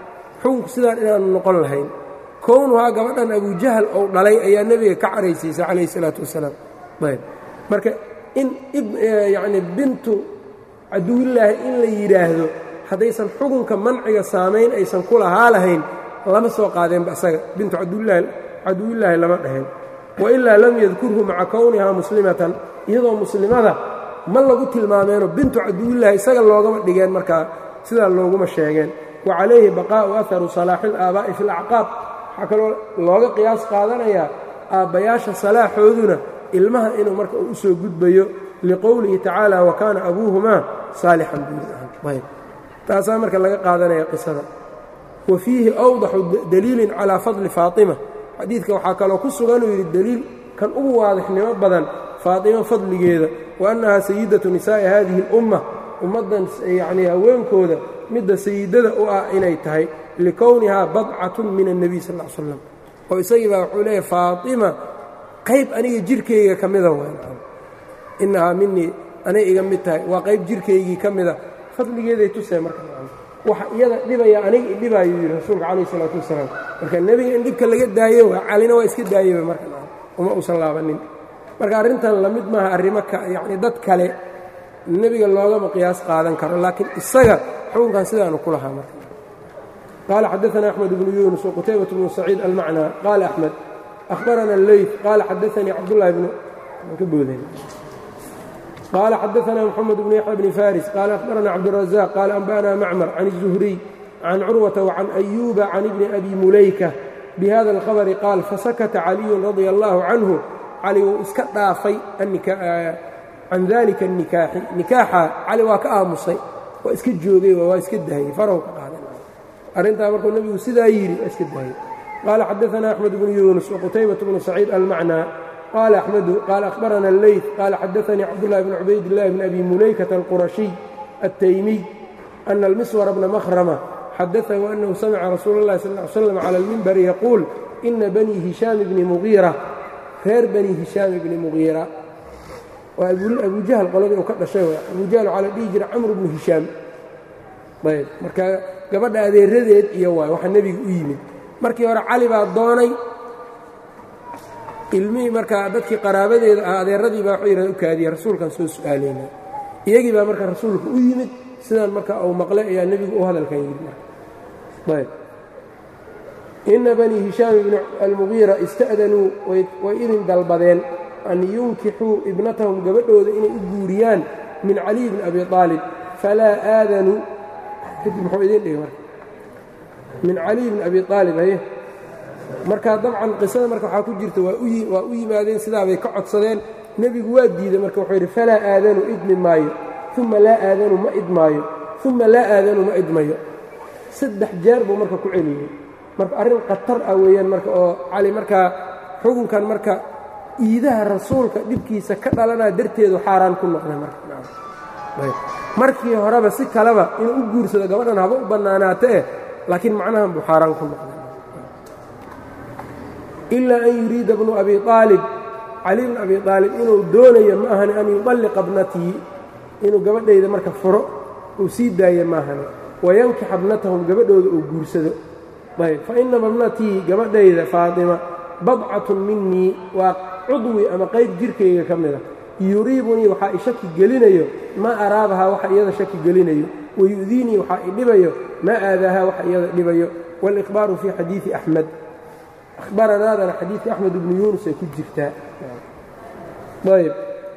xukunku sidaan inaanu noqon lahayn kownuhaa gabadhan abujahal ou dhalay ayaa nebiga ka caraysiisay calayhi salaatu wasalaam ayb marka in yacni bintu caduwillaahi in la yidhaahdo haddaysan xukunka manciga saamayn aysan ku lahaa lahayn lama soo qaadeenba isaga bintu caduwillaahi lama dhaheen wailaa lam yadkurhu maca kownihaa muslimatan iyadoo muslimada ma lagu tilmaameeno bintu caduwillaahi isaga loogama dhigeen markaa sidaa looguma sheegeen wa calayhi baqaa'u aharu salaaxi ilaabaa'i fi alacqaab waxaa kaloo looga qiyaas qaadanayaa aabbayaasha salaaxooduna ilmaha inuu marka uu u soo gudbayo liqowlihi tacaala wa kaana abuuhumaa saalixan buuayb taasaa marka laga qaadanaya qisada wa fiihi awdaxu daliilin calaa fadli faatima xadiidka waxaa kaloo ku suganuu yidhi deliil kan ugu waadixnimo badan faatima fadligeeda wa annahaa sayidatu nisaa'i haadihi اlumma ummaddan yacnii haweenkooda midda sayidada u ah inay tahay likownihaa badcatun min الnebiy sal ll ly slam oo isagii baa wuxuu leeyahy faatima qayb aniga jirkayga ka mida inahaa minii anay iga mid tahay waa qayb jirkaygii ka mida fadligeeday tusee marka waxa iyada dhibaya aniga idhibaayuu yidhi rasuulka calayh isalaatu wasalaam marka nebiga in dhibka laga daaye waa calina waa iska daayeba marka uma uusan laabanin marka arrintan lamid maaha arrimo yacni dad kale nebiga loogama qiyaas qaadan karo laakiin isaga xukunkan sidaanu ku lahaa marka qaala xadaana axmed bnu yuunus waqutaybat bnu saciid almacnaa qaala axmed ahbarana alleyt qaala xadaanii cabdullahi bnu ka booden قال xdثna محمد بن يحيى بن فاriس qال أخبرna cبدالرزاق qال أنبأna معmر عن الزهري عن cروة وعن أيوب عن بن أbي مuلaykة بhذا الخبر qاaل فسكت علي رضي الله عنه cali wuu iska dhaafay can ذلika النikاaxi نikaaxa cali waa ka aamusay waa iska joogay waa iska dahayey farw ka qaaday arrintaa markuu nebigu sidaa yidhi waa iska dahayey qال xdثna أحمد بن يuنس وqتيبة بن سعيid المعنى qال أحمد qال أخبرنا الليث qال xdثني cبدالله بن عubayd اللh بن أbي مuلaykة الqرشي التيمي أن المسور بن مخرمة xdثه أنه سمع رsuuل اللhi صلى اه علي وسلم على المنبر يقول إنa بني هiشhام بن مغيرة reer bني هiشhام بن مغيرة waa أbu jahl qoladii uu ka dhashay abu jahl waxaa la dhihi jira cمر بن هiشhاam ayb marka gabadha adeeradeed iyo waay waxa nebiga u yimid markii hore cali baa doonay ilmihii markaa dadkii qaraabadeeda ah adeeradii baa waxuu yidhahda u kaadiya rasuulkan soo su'aalayna iyagii baa marka rasuulka u yimid sidaan marka uu maqlay ayaa nebigu u hadalkan yidhi marka ayb inna banii hishaam ibni almugiira ista'danuu way idin dalbadeen an yunkixuu ibnatahum gabadhooda inay u guuriyaan min caliy bni abi aalib falaa aadanuu kadib muxuu idin dhigay marka min caliy bni abi aalib haye marka dabcan qisada marka waxaa ku jirta waa u yimaadeen sidaabay ka codsadeen nebigu waa diiday marka wuxuu yidhi falaa aadanu idmi maayo uma laa aadanu ma idmaayo uma laa aadanu ma idmayo saddex jeer buu marka ku celiyey marka arrin khatar ah weeyaan marka oo cali markaa xukunkan marka iidaha rasuulka dhibkiisa ka dhalanaa darteedu xaaraan ku noqday marmarkii horeba si kaleba inuu u guursado gabadhan haba u bannaanaata eh laakiin macnahan buu xaaraan ku noqday ilaa an yuriida bnu abi aalib cali bn abi aalib inuu doonayo ma ahani an yuطalliqa bnatii inuu gabadhayda marka furo uu sii daayo maahani wayankixa bnatahum gabadhooda uu guursado ayb fainama bnatii gabadhayda faatima badcatun minii waa cudwi ama qayb jirkayga ka mida yuriibunii waxaa i shaki gelinayo maa araabahaa waxa iyada shaki gelinayo wayu'diinii waxaa i dhibayo maa aadaahaa waxa iyada dhibayo wاlإkhbaaru fii xadiiثi أxmed ahbaranaadana xadiidka axmed ibnu yuunus ay ku jirtaa ayb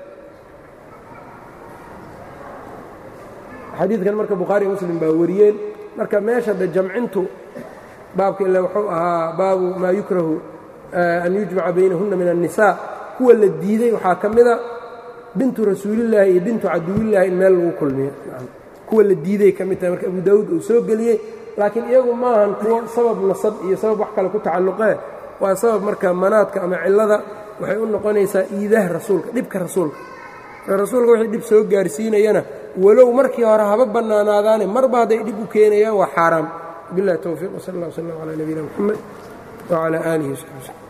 xadiidkan marka bukhaari muslim baa wariyeen marka meesha de jamcintu baabka ila wuxuu ahaa baabu maa yukrahu an yujmaca baynahunna min الnisaa kuwa la diiday waxaa ka mida bintu rasuulillaahi iyo bintu caduwillaahi in meel lagu kulmiyo kuwa la diiday ka mid tahay marka abu daawuud uu soo geliyey laakiin iyagu maahan kuwo sabab nasab iyo sabab wax kale ku tacalluqee waa sabab marka manaadka ama cillada waxay u noqonaysaa iidaha rasuulka dhibka rasuulka rasuulka wixii dhib soo gaarsiinayana walow markii hore haba bannaanaadaane marba hadday dhib u keenayaan waa xaaraam billahi towfiiq wsal allah wslam calaa nabiyina moxamed wcalaa aalihi wsaxbi wslm